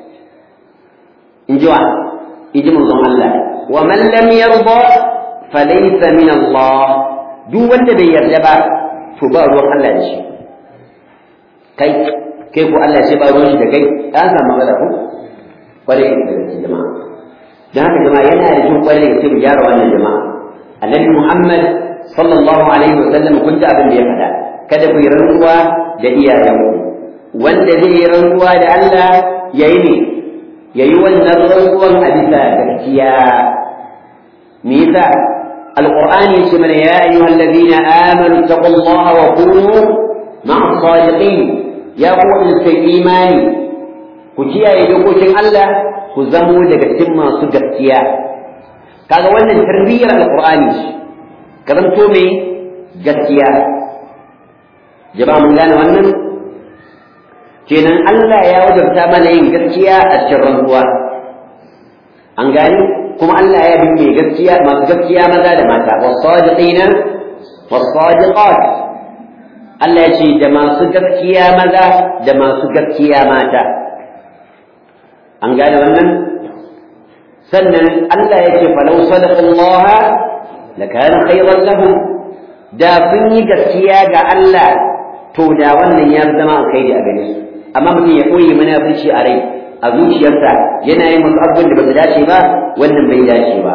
in ji wa in ji manzon Allah wa man lam yarda falaysa min Allah duk wanda bai yarda ba to ba ruwan Allah da shi kai kai ko Allah sai ba ruwan shi da kai an samu matsala ko kware da gaske jama'a dan haka jama'a yana da kyau kware da mu gyara wannan jama'a annabi Muhammad sallallahu alaihi wa sallam kun ji abin da ya faɗa kada ku yi rantsuwa da iyayenku wanda zai yi rantsuwa da Allah yayi ne yayi wannan rantsuwan a bisa gaskiya me yasa القرآن يسمى يا أيها الذين آمنوا اتقوا الله وكونوا مع الصادقين يا قوة الإيمان كتيا يدوكوشن الله كزمو لغتم ما سجبتيا kaga wannan tarbiyyar alqur'ani ka zanto mai gaskiya jama'a mun gane wannan kenan Allah ya wajabta mana yin gaskiya a cikin rantsuwa an gane kuma Allah ya bin mai gaskiya masu gaskiya maza da mata wasadiqina wasadiqat Allah ya ce da masu gaskiya maza da masu gaskiya mata an gane wannan sannan Allah ya ce falau sadaqallaha lakana khayran lahum da sun yi gaskiya ga Allah to da wannan ya zama alkhairi a gare su amma mutum ya koyi munafurci a rai a zuciyarsa yana yin wasu abubuwan da ba su dace ba wannan bai dace ba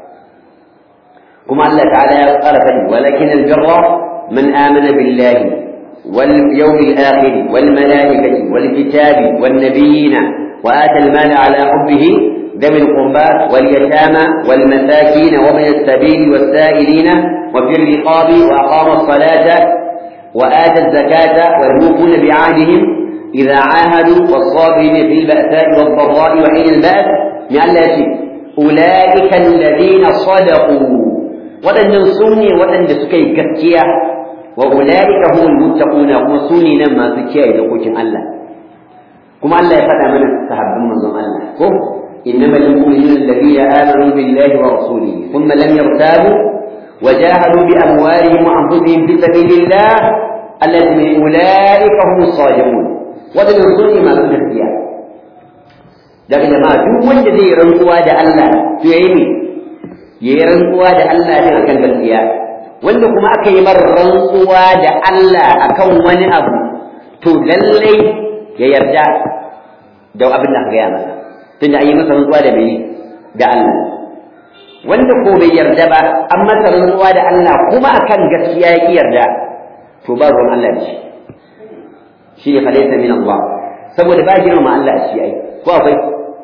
kuma Allah ta'ala ya tsara fadi walakin albirra man amana billahi wal yawmil akhir wal malaikati wal kitabi wan nabiyina wa ata al mala ala hubbihi ذوي القربى واليتامى والمساكين ومن السبيل والسائلين وفي الرقاب وأقام الصلاة وآتى الزكاة والموفون بعهدهم إذا عاهدوا والصابرين في البأساء والضراء وحين البأس من يشي أولئك الذين صدقوا ولن ينصوني ولن يسكي كتيا وأولئك هم المتقون هم سوني نما سكيا إذا قلت الله كما الله يفتح من السحب من الله إنما المؤمنون الذين آمنوا بالله ورسوله ثم لم يرتابوا وجاهدوا بأموالهم وأنفسهم في سبيل الله الذين أولئك هم الصادقون waɗannan su ne masu gaskiya daga jama'a duk wanda zai rantsuwa da Allah to yayi ne yayi rantsuwa da Allah din akan gaskiya wanda kuma aka yi mar rantsuwa da Allah akan wani abu to lallai ya yarda da abin da aka gaya masa tunda an yi masa rantsuwa da bai da Allah wanda ko bai yarda ba an masa rantsuwa da Allah kuma akan gaskiya ya ki yarda to ba ruwan Allah da shi shi ne falaisa min Allah saboda ba girmama Allah a shi ai ko akwai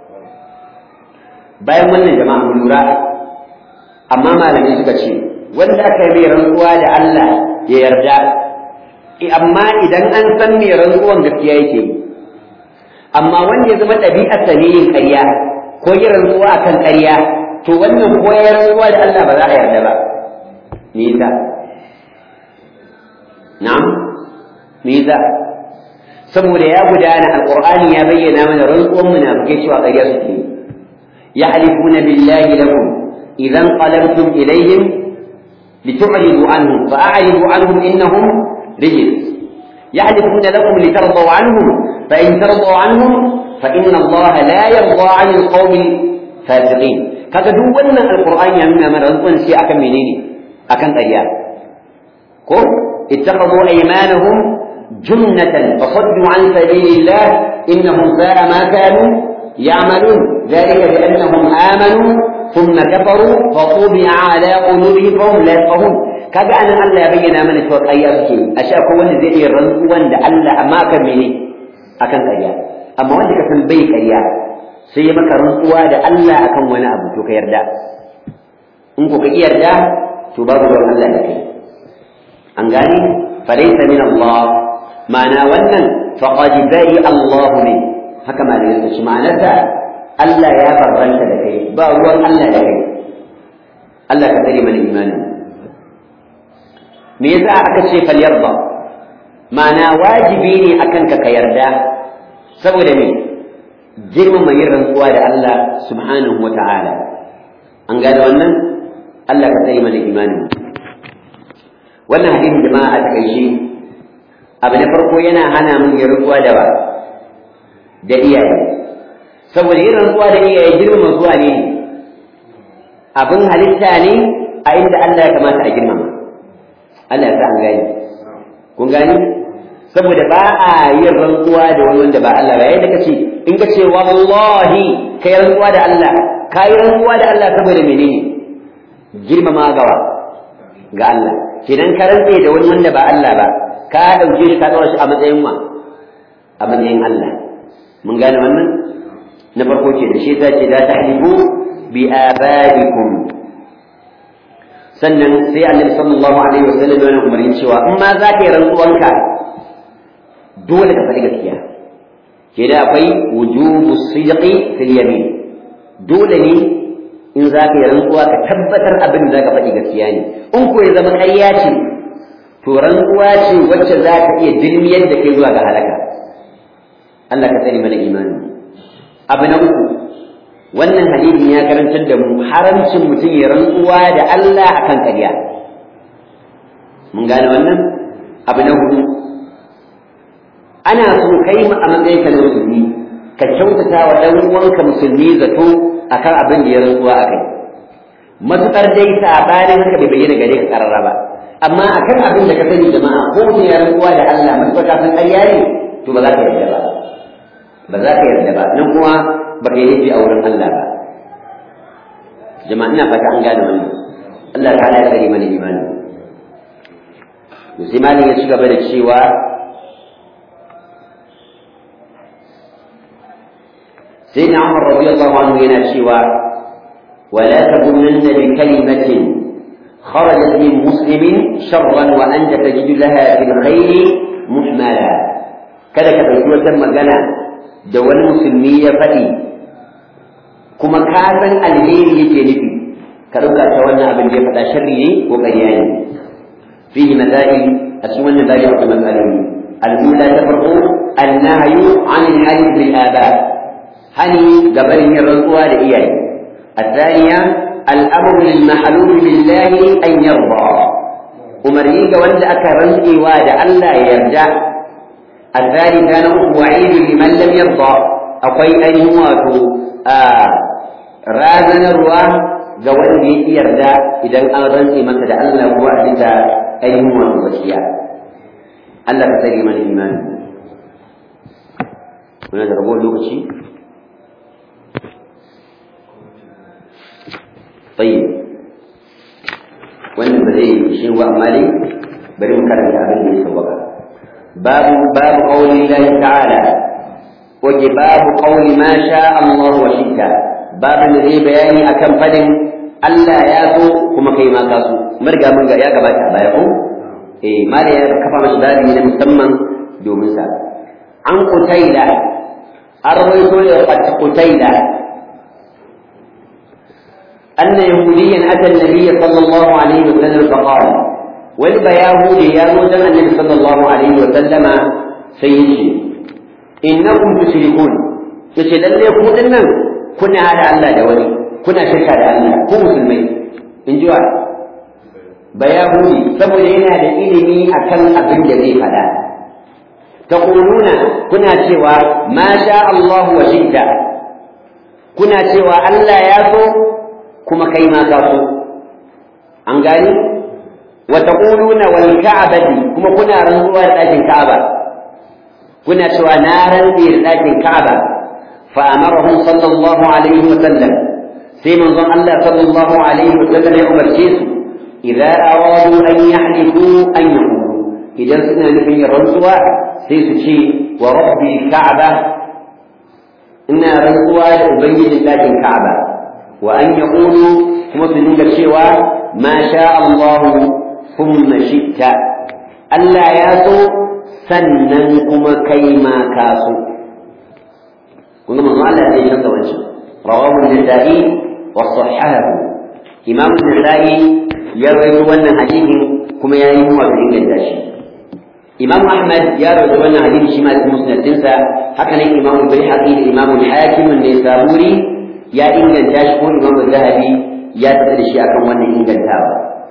bayan wannan jama'a mun lura amma malamai suka ce wanda aka yi mai rantsuwa da Allah ya yarda amma idan an san mai rantsuwan gaskiya yake yi amma wanda ya zama ɗabi'arsa ne yin ƙarya ko yi rantsuwa akan ƙarya to wannan ko ya rantsuwa da Allah ba za a yarda ba me yasa na'am me yasa saboda ya gudana alqur'ani ya bayyana mana rantsuwan munafikai cewa ƙarya suke يحلفون بالله لكم إذا انقلبتم إليهم لتعرضوا عنهم فأعرضوا عنهم إنهم رجس يحلفون لكم لترضوا عنهم فإن ترضوا عنهم فإن الله لا يرضى عن القوم الفاسقين kaga duk wannan alqur'ani ya nuna mana rantsuwan sai akan menene akan ƙarya ko ittakhadhu aymanahum junnatan fasaddu an sabilillah innahum sa'a ma kanu ya'malun dhalika bi annahum amanu thumma kafaru fa tubi'a ala qulubihim fa hum la yafqahun kaga anan Allah ya bayyana mana cewa ƙarya suke ashe akwai wanda zai iya rantsuwan da Allah amma akan mene akan ƙarya amma wanda ka san bai ƙarya sai ya maka rantsuwa da Allah akan wani abu to ka yarda in ko ka yarda to babu ruwan Allah da kai an gane falaysa min Allah ma'ana wannan faqad bari Allah min haka ma da shi ma'anarsa Allah ya barranta da kai ba ruwan Allah da kai Allah ka tsare mana imanin me yasa aka ce fal yarda ma'ana wajibi ne akan ka ka yarda saboda me girmama yin rantsuwa da Allah subhanahu wa ta'ala an gane wannan Allah ka tsaye mana imanin wannan hadisin jama'a a takaice abu na farko yana hana mun yin rantsuwa da ba da iyaye saboda yin rantsuwa da iyaye girmama zuwa ne abin halitta ne a inda Allah ya kamata a girmama Allah ya sa an gani kun gani saboda ba a yin rantsuwa da wani wanda ba Allah ba yayin da kace in ka ce wallahi kai rantsuwa da Allah kai rantsuwa da Allah saboda menene girmama gawa ga Allah kidan ka rantse da wani wanda ba Allah ba ka dauke shi ka dawo shi a matsayin wa a matsayin Allah mun gane wannan na farko ce da shi ta ce la tahlifu bi abaikum sannan sai annabi sallallahu alaihi wasallam yana umarni cewa in ma za ka yi rantsuwanka dole ka faɗi gaskiya ke da akwai wujubu sidqi fil yamin dole ne in za ka yi rantsuwa ka tabbatar abin da za ka faɗi gaskiya ne in ko ya zama ƙarya ce to rantsuwa ce wacce za ka iya dilmiyar da kai zuwa ga halaka Allah ka tsare mana imani abu na uku wannan hadisin ya karantar da mu haramcin mutum ya rantsuwa da Allah akan ƙarya mun gane wannan abu na hudu ana so kai mu a matsayin ka na musulmi ka kyautata wa ɗan uwanka musulmi zato akan abin da ya rantsuwa a kai matuƙar dai sabanin haka bai bayyana gare ka ƙarara ba amma akan abin da ka sani jama'a ko mutum ya rantsuwa da Allah matuƙar ka san ƙarya ne to ba za ka yarda ba ba za ka yarda ba nan kuma ba ka yi laifi a wurin Allah ba jama'a ina fata an gane wannan Allah ta'ala ya tsare mana imani to sai malin ya ci gaba da cewa سيدنا عمر رضي الله عنه هنا شوى ولا تظنن بكلمة خرجت من مسلم شرا وأنت تجد لها في الخير محملا كذا كذا يقول تم جنا دول مسلمية فتي كما كان الهير يجي كذا تولى أبن جي فتا شري وقريان فيه مسائل أسوان ذلك مسألة الأولى تفرق النهي عن الحديث بالآباء hani ga barin yin rantsuwa da iyaye الثانية الأمر للمحلول بالله أن يرضى umarni ga wanda aka rantsewa da Allah ya yarda الثالثة نقول وعيد لمن لم يرضى akwai ainihin wato razanarwa ga wanda ya yarda idan an rantse masa da Allah ko a bisa ainihin wato gaskiya Allah ka tsare mana imani muna da rabo lokaci طيب wannan ba zai shi wa amma dai bari mu karanta abin da ya sauka babu babu qawli Allah ta'ala waje babu qawli ma sha Allah wa shita babu da zai bayani akan fadin Allah ya so kuma kai ma ka so marga mun ga ya gabata baya ko eh mala ya kafa mashi babi na musamman domin sa an kutaila arwaito da kutaila أن يهوديا أتى النبي صلى الله عليه وسلم فقال والبياهودي يا موسى النبي صلى الله عليه وسلم سيدي إنكم تشركون yace lalle ku dinnan kuna hada Allah da wani kuna shirka da Allah ko musulmai in ji wa bayahudi saboda yana da ilimi akan abin da zai faɗa taquluna kuna cewa ma sha Allah wa shi'ta kuna cewa Allah ya so kuma kai ma ka so an gani wa taquluna wal ka'bati kuma kuna rantsuwa da ɗakin Ka'aba kuna cewa na rantsi da ɗakin Ka'aba fa amarahum sallallahu alaihi wa sallam sai manzon Allah sallallahu alaihi wa sallam ya umarce su idza aradu an yahliku an yaqulu idan suna nufin rantsuwa sai su ce wa rabbi ka'aba ina rantsuwa da ubangijin ɗakin ka'aba wa an yaqulu kuma su dinga cewa ma sha Allah thumma shi'ta Allah ya so sannan kuma kai ma ka so kun ga manzo Allah sai canza wancan rawahu an-nasa'i wa sahahahu imam an-nasa'i ya rawaito wannan hadisin kuma ya yi wa inganta shi imam ahmad ya rawaito wannan hadisi shi ma cikin musnadinsa haka nan imam al-bayhaqi da imam al-hakim ne saburi ya inganta shi ko imam al-zahabi ya tafi da shi akan wannan ingantawa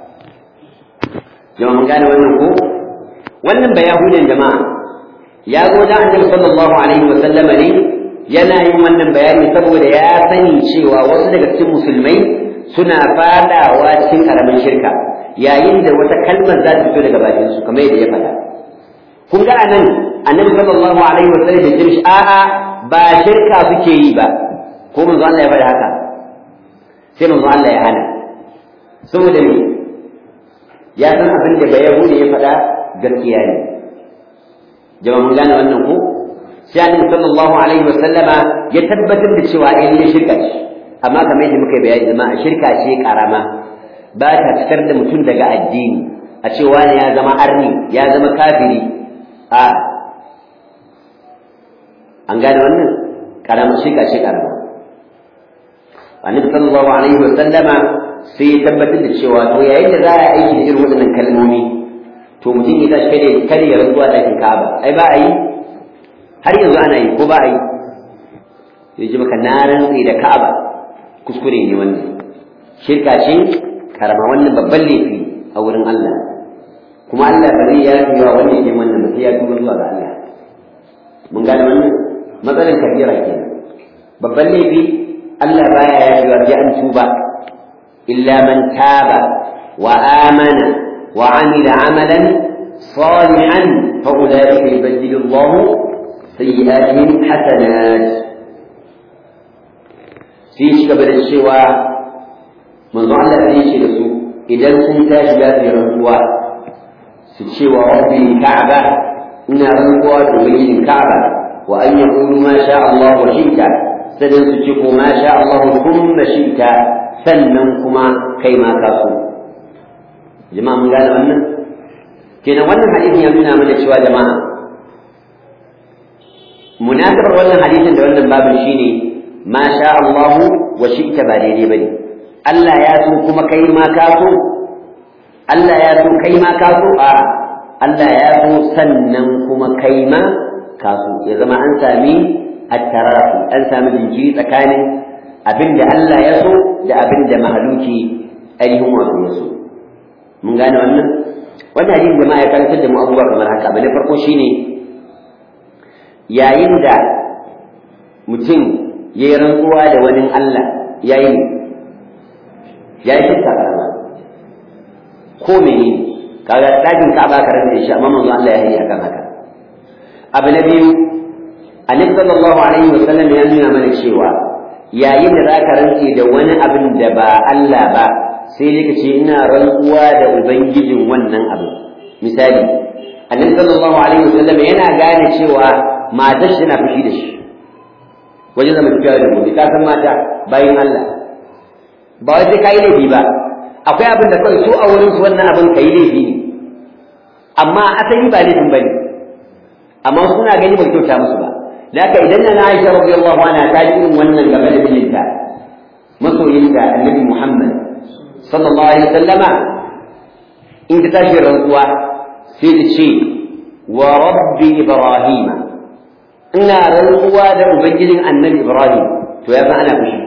jama'a mun gane wannan ko wannan bayahudan jama'a ya zo da annabi sallallahu alaihi wa sallama ne yana yin wannan bayani saboda ya sani cewa wasu daga cikin musulmai suna fadawa cikin karamin shirka yayin da wata kalmar za ta fito daga bakin su kamar yadda ya faɗa kun ga anan annabi sallallahu alaihi wa sallam ya ce a'a ba shirka suke yi ba ko manzo Allah ya faɗa haka sai manzo Allah ya hana saboda me ya san abin da bayahudi ya faɗa gaskiya ne jama'a mun gane wannan ko sai annabi sallallahu alaihi wa sallama ya tabbatar da cewa eh ne shirka ce amma kamar yadda muka bayani jama'a shirka ce karama ba ta fitar da mutum daga addini a ce wani ya zama arni ya zama kafiri a an gane wannan karama shirka ce karama annabi sallallahu alaihi wa sallama sai ya tabbatar da cewa to yayin da za a aiki da irin waɗannan kalmomi to mutum ya tashi kada kada ya rantsuwa ɗakin Ka'aba ai ba a yi har yanzu ana yi ko ba a yi ya ji maka na rantsi da Ka'aba kuskure ne wannan shirka ce karama wannan babban laifi a wurin Allah kuma Allah ba zai yafi wa wanda yake wannan ba sai ya tuba zuwa ga Allah mun gane wannan matsalar kabira kenan babban laifi Allah baya yafi wa sai an tuba illa man taba wa amana وعمل عملا صالحا فأولئك يبدل الله سيئاتهم حسنات sai shi gaba da cewa manzo Allah sai ce da su idan sun tashi za su yi rantsuwa su ce wa rabbi ka'aba ina rantsuwa da ubangijin ka'aba wa an yaqulu ma sha Allah wa shi'ta sannan su ce ko ma sha Allah kuma shi'ta sannan kuma kai ma ka so jama'a mun gane wannan kenan wannan hadisin ya nuna mana cewa jama'a munasabar wannan hadisin da wannan babin shine ma sha Allah wa shi'ta ba daidai bane Allah ya so kuma kai ma ka so Allah ya so kai ma ka so a Allah ya so sannan kuma kai ma ka so ya zama an sami at-tarafi an sami jinkiri tsakanin abinda Allah ya so da abinda mahaluki ainihin wato ya so mun gane wannan wannan hadisi jama'a ya karantar da mu abubuwa kamar haka abu na farko shine yayin da mutum ya yi rantsuwa da wani Allah ya yi ya yi shirka karama ko mene kaga ɗakin ka'aba ka rantsa shi amma manzo Allah ya yi akan haka abu na biyu annabi sallallahu alaihi wasallam ya nuna mana cewa yayin da zaka rantse da wani abin da ba Allah ba sai dai ka ce ina rantsuwa da ubangijin wannan abu misali annabi sallallahu alaihi wasallam yana gane cewa matar shi na fushi da shi wajen zama tafiya da gobe ka san mata bayin Allah ba wai sai kai laifi ba akwai abin da kawai su a wurin su wannan abin kai laifi ne amma asali ba laifin bane amma suna gani ba kyauta musu ba da haka idan na Aisha radiyallahu anha ta ji irin wannan game da mijinta masoyinta annabi Muhammad sallallahu alaihi wasallama in ta tashi rantsuwa sai ta ce wa rabbi ibrahim ina rantsuwa da ubangijin annabi ibrahim to ya san ana fushi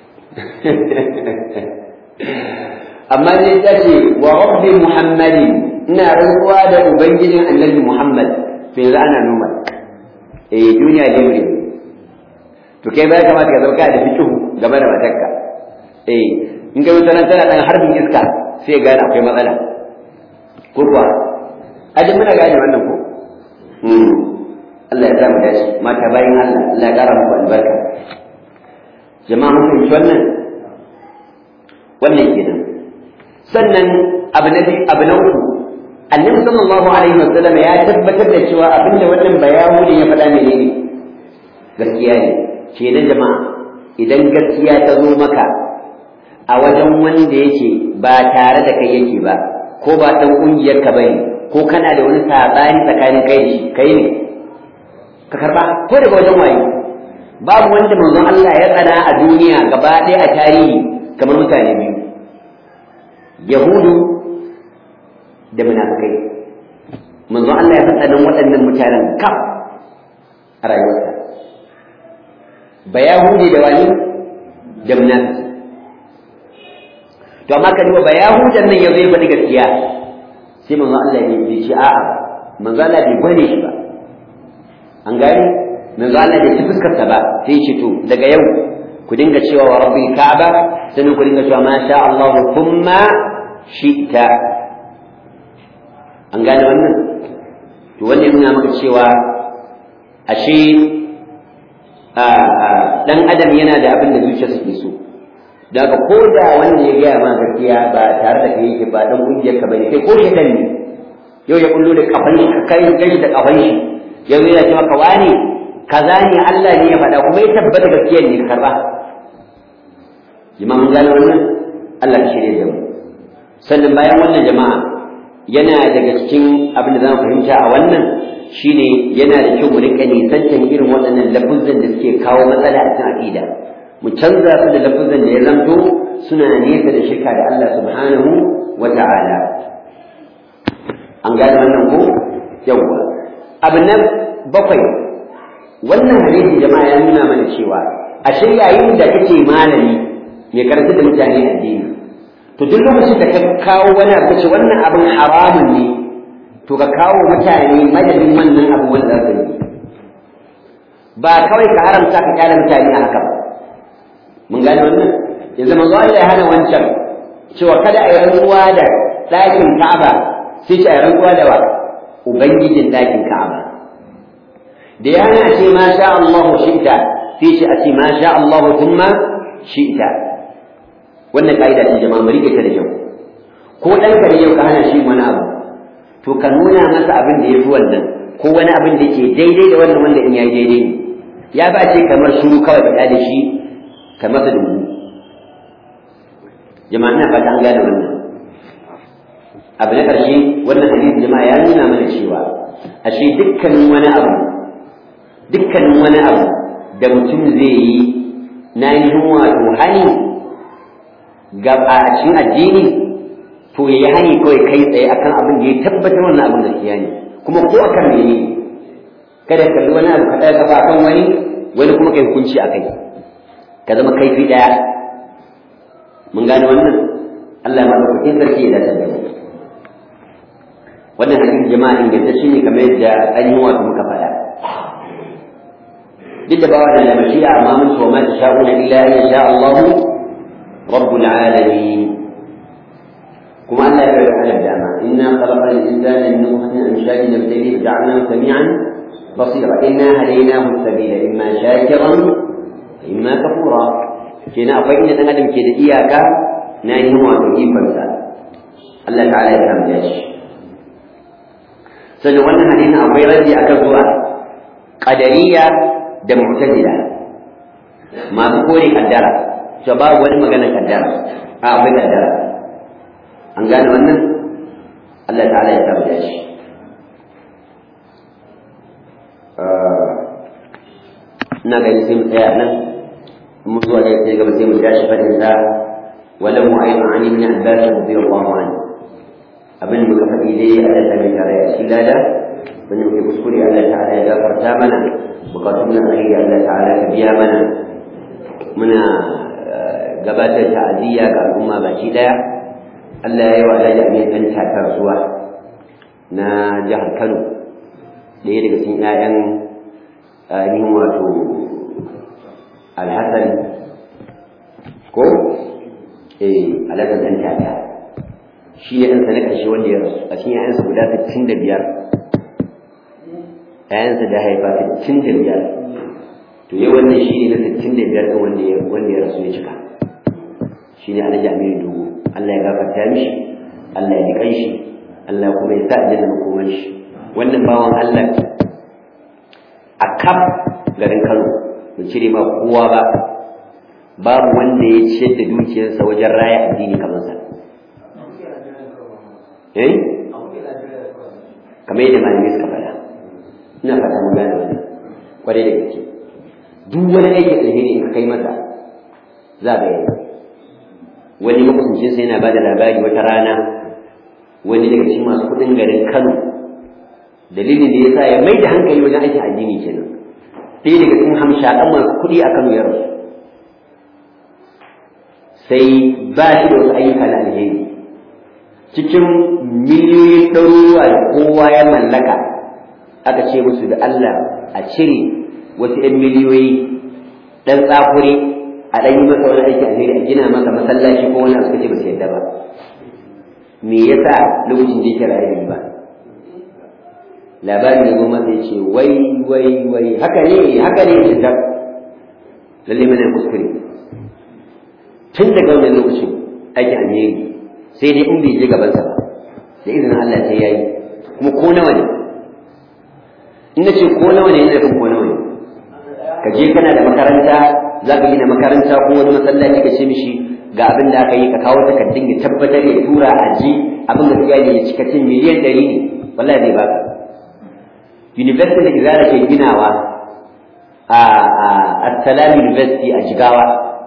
amma zai ta ce wa rabbi muhammadin ina rantsuwa da ubangijin annabi muhammad to yanzu ana noma eh duniya dai wuri to kai bai kamata ka zauka da fikihu game da matarka eh in ga wutar tana dan harbin iska sai ya gane akwai matsala ko kuwa ajin muna gane wannan ko Allah ya sa mu dace mata bayan Allah Allah ya kara muku albarka jama'a mun fahimci wannan wannan kenan sannan abu na abu na uku annabi sallallahu alaihi wasallam ya tabbatar da cewa abinda wannan bayani ya faɗa menene gaskiya ne ke da jama'a idan gaskiya ta zo maka a wajen wanda yake ba tare da kai yake ba ko ba dan kungiyar ka bane ko kana da wani sabani tsakanin kai da shi kai ne ka karba ko daga wajen waye babu wanda manzon Allah ya tsana a duniya gaba ɗaya a tarihi kamar mutane biyu yahudu da munafikai manzon Allah ya tsana waɗannan mutanen kaf a rayuwarsa ba yahudi da wani da munafiki to amma ka duba ba yahudan nan ya zai faɗi gaskiya sai manzo Allah ne bai ce a'a manzo Allah bai gwane shi ba an gane manzo Allah bai ci fuskar sa ba sai ce to daga yau ku dinga cewa wa rabbil ka'aba sannan ku dinga cewa ma sha Allah thumma shi'ta an gane wannan to wannan yana maka cewa ashe dan adam yana da abin da zuciyarsa ke so daga ko da wanda ya gaya ma gaskiya ba tare da kai yake ba dan kungiyar ka bane kai ko shedan ne yau ya kullu da kafan shi ka kai gashi da kafan shi yau yana cewa ka wani kaza ne Allah ne ya faɗa kuma ya tabbata gaskiyar ne ka karba jama'a mun gane wannan Allah ka shirye da mu sannan bayan wannan jama'a yana daga cikin abin da zamu fahimta a wannan shine yana da kyau mu rika nisantan irin waɗannan lafuzan da suke kawo matsala a cikin aqida mu canza su da lafuzan da ya zanto suna nesa da shirka da Allah subhanahu wa ta'ala an gane wannan ko yawwa abu na bakwai wannan hadisi jama'a ya nuna mana cewa ashe yayin da kake malami mai karanta da mutane addini to duk lokacin da ka kawo wani abu ce wannan abin haramun ne to ka kawo mutane madadin wannan abu wanda za su yi ba kawai ka haramta ka kyale mutane a haka ba mun gane wannan yanzu manzo Allah ya hana wancan cewa kada a yi rantsuwa da ɗakin Ka'aba sai ce a yi rantsuwa da wa ubangijin ɗakin Ka'aba da ya hana ce ma sha Allah shi'ta sai ce a ce ma sha Allah thumma shi'ta wannan ka'ida ce jama'a mu rike ta da kyau ko ɗan ka yau ka hana shi wani abu to ka nuna masa abin da ya fi wannan ko wani abin da ke daidai da wannan wanda in ya yi daidai ne ya ba ce kamar shuru kawai faɗa da shi ka masa dubu jama'a ina fata an gane wannan abu na ƙarshe wannan hadisi jama'a ya nuna mana cewa ashe dukkanin wani abu dukkanin wani abu da mutum zai yi na yi wato hani ga a cikin addini to ya yi hani kawai kai tsaye akan abin da ya tabbatar wannan abin gaskiya ne kuma ko akan mene kada ka kalli wani abu ka ɗaya kafa akan wani wani kuma kai hukunci a kai ka zama kaifi ɗaya mun gane wannan Allah ya madaukakin sarki ya dace da mu wannan hadisi jama'a ingantacce ne kamar yadda ainihin wato muka faɗa duk da bawa da mashi'a amma mun ce wa ma tasha'una illa an yasha Allahu rabbul alamin كما أن لا يفعل على الدعمة إنا خلقنا الإنسان من نطفة أمشاج نبتليه فجعلناه سميعا بصيرا إنا هديناه السبيل إما شاكرا وإما كفورا كنا أفإن أدم كده إياك ناهي هو تجيب فمسا الله تعالى يفهم جاش سنوانا حديث أبي رجي أكبر قدرية da mu'tazila masu kore kaddara to babu wani magana kaddara a akwai kaddara an gane wannan Allah ta'ala ya tabbata shi ina gani sai mu tsaya nan mu zuwa da sai gaba sai mu tashi fadin sa walau mu'ayma an ibn abbas radiyallahu anhu abin muka faɗi dai Allah ta bi tare shi lada wani muke kuskure Allah ta'ala ya gafarta mana bukatun na alheri Allah ta'ala ka biya mana muna gabatar ta'aziyya ga al'umma baki daya Allah ya yi wa Alhaji Amin dan takar zuwa na jihar Kano ɗaya daga cikin 'ya'yan ainihin wato Alhassan ko eh Alhassan dan tata shi ya ɗansa na ƙarshe wanda ya rasu a cikin 'ya'yansa guda 65 ‘ya'yansa da haifa sittin da biyar to yau wannan shi ne na sittin da biyar ɗin wanda ya wanda ya rasu ya cika shi ne alhaji aminu dogo Allah ya gafarta mishi Allah ya ji shi Allah kuma ya sa aljanna makoman shi wannan bawan Allah a kaf garin Kano bai cire ma kowa ba babu wanda ya ciyar da dukiyarsa wajen raya addini kamar sa eh kamar yadda malamai suka faɗa ina fata mun gane wannan kwarai da gaske duk wani aiki alheri in ka kai masa za ga yayi wani makusancin sa yana ba da labari wata rana wani daga cikin masu kuɗin garin Kano dalilin da yasa ya mai da hankali wajen aikin addini kenan sai daga cikin hamshaɗan masu kuɗi a Kano ya rasu sai ba shi da wasu ayyuka na alheri cikin miliyoyin ɗaruruwa da kowa ya mallaka aka ce musu da Allah a cire wasu ‘yan miliyoyi ɗan tsakuri a ɗan yi masa wani aiki alheri a gina masa masallaci ko wani suka ce ba su yadda ba me yasa lokacin da yake raye da ba labarin ya zo masa ya ce wai wai wai haka ne haka ne ya da lalle mana kuskure tun daga wannan lokacin aikin alheri sai dai in bai je gabansa ba da izinin Allah sai yayi kuma ko nawa ne in na ce ko nawa ne ina ko nawa ne ka je kana da makaranta za ka gina makaranta ko wani masallaci ka ce mishi ga abin da aka yi ka kawo takardun ya tabbatar ya tura a ji abin da suka yi ya cika cin miliyan ɗari ne wallahi zai baka university da izara ke ginawa a Assalam University a Jigawa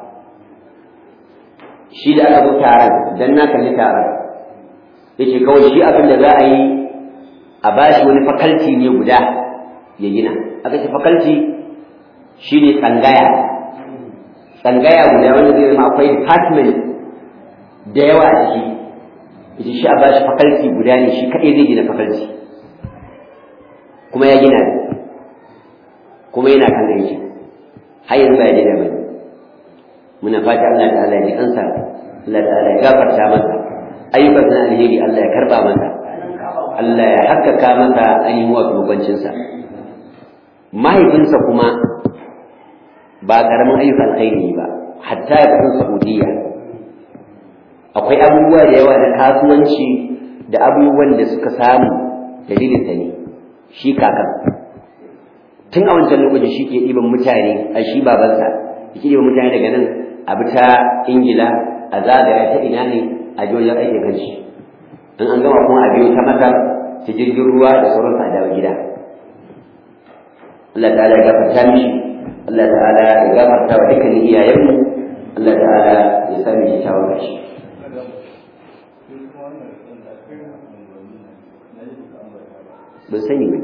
shi da aka zo taron dan na kalli taron yace kawai shi abin da za a yi a bashi wani fakalti ne guda ya gina aka ce fakalti shi ne tsangaya tsangaya guda wanda zai zama akwai department da yawa a ciki yace shi a bashi fakalti guda ne shi kaɗai zai gina fakalti kuma ya gina kuma yana kan aiki har yanzu ba ya daina bane muna fata Allah ta'ala ya ji kansa Allah ta'ala ya gafarta masa ayyukan na alheri Allah ya karba masa Allah ya hakkaka masa ainihin wato makwancinsa mahaifinsa kuma ba karamin ayyukan alkhairi ba hatta ya kasan Saudiya akwai abubuwa da yawa na kasuwanci da abubuwan da suka samu dalilin sa ne shi kakan tun a wancan lokacin shi ke ɗiban mutane a shi babansa yake ɗiban mutane daga nan a bi ta ingila a zagaya ta ina ne a ji wajen aikin kanshi in an gama kuma a biyo ta masar ta jirgin ruwa da sauransu a dawo gida Allah ta'ala ya gafarta mishi Allah ta'ala ya gafarta wa dukkanin iyayenmu Allah ta'ala ya sami kyakkyawan kashi ban sani ba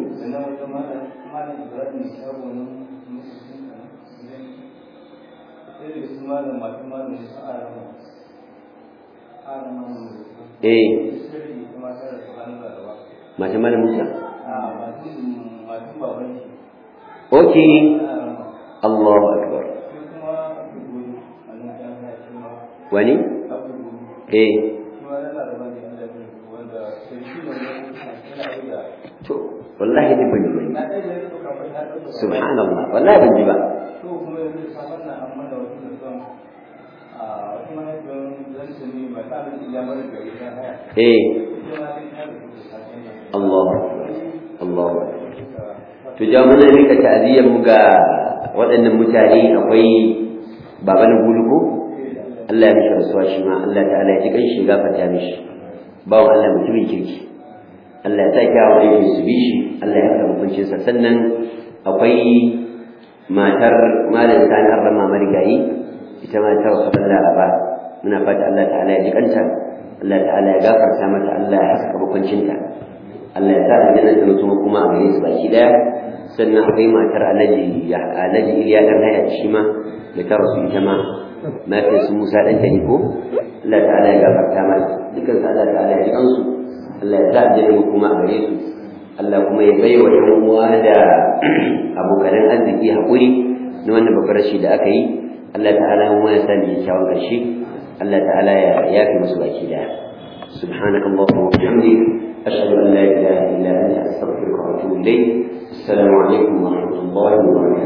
eh mata mana musa ok Allahu akbar wani eh to wallahi duk ban ji ba subhanallah wallahi ban ji ba eh Allah Allah to ja muna rika ta'aziyar mu ga waɗannan mutane akwai baban guluko Allah ya mishi rasuwa shi ma Allah ta'ala ya ji kanshi gafarta mishi bawan Allah mutumin kirki Allah ya sa kyawun aiki su bi shi Allah ya kama kuncinsa sannan akwai matar malam sani arrama marigayi ita ma ta wasu laraba muna fata Allah ta'ala ya ji kanta Allah ta'ala ya gafarta mata Allah ya haska makuncinta Allah ya sa aljanna ta mutum kuma a gare su baki daya sannan akwai matar Alhaji Alhaji Iliya dan haya shi ma da ta rasu ita ma mafi su Musa dan ta ko Allah ta'ala ya gafarta mata dukkan sa Allah ta'ala ya ji kansu Allah ya sa aljanna kuma a gare su Allah kuma ya bai wa ‘yan uwa da abokanan arziki haƙuri na wannan babbar rashi da aka yi Allah ta'ala mu ya sani kyawun ƙarshe Allah ta'ala ya yafi musu baki da سبحانك اللهم وبحمدك أشهد أن لا إله إلا أنت أستغفرك وأتوب إليك السلام عليكم ورحمة الله وبركاته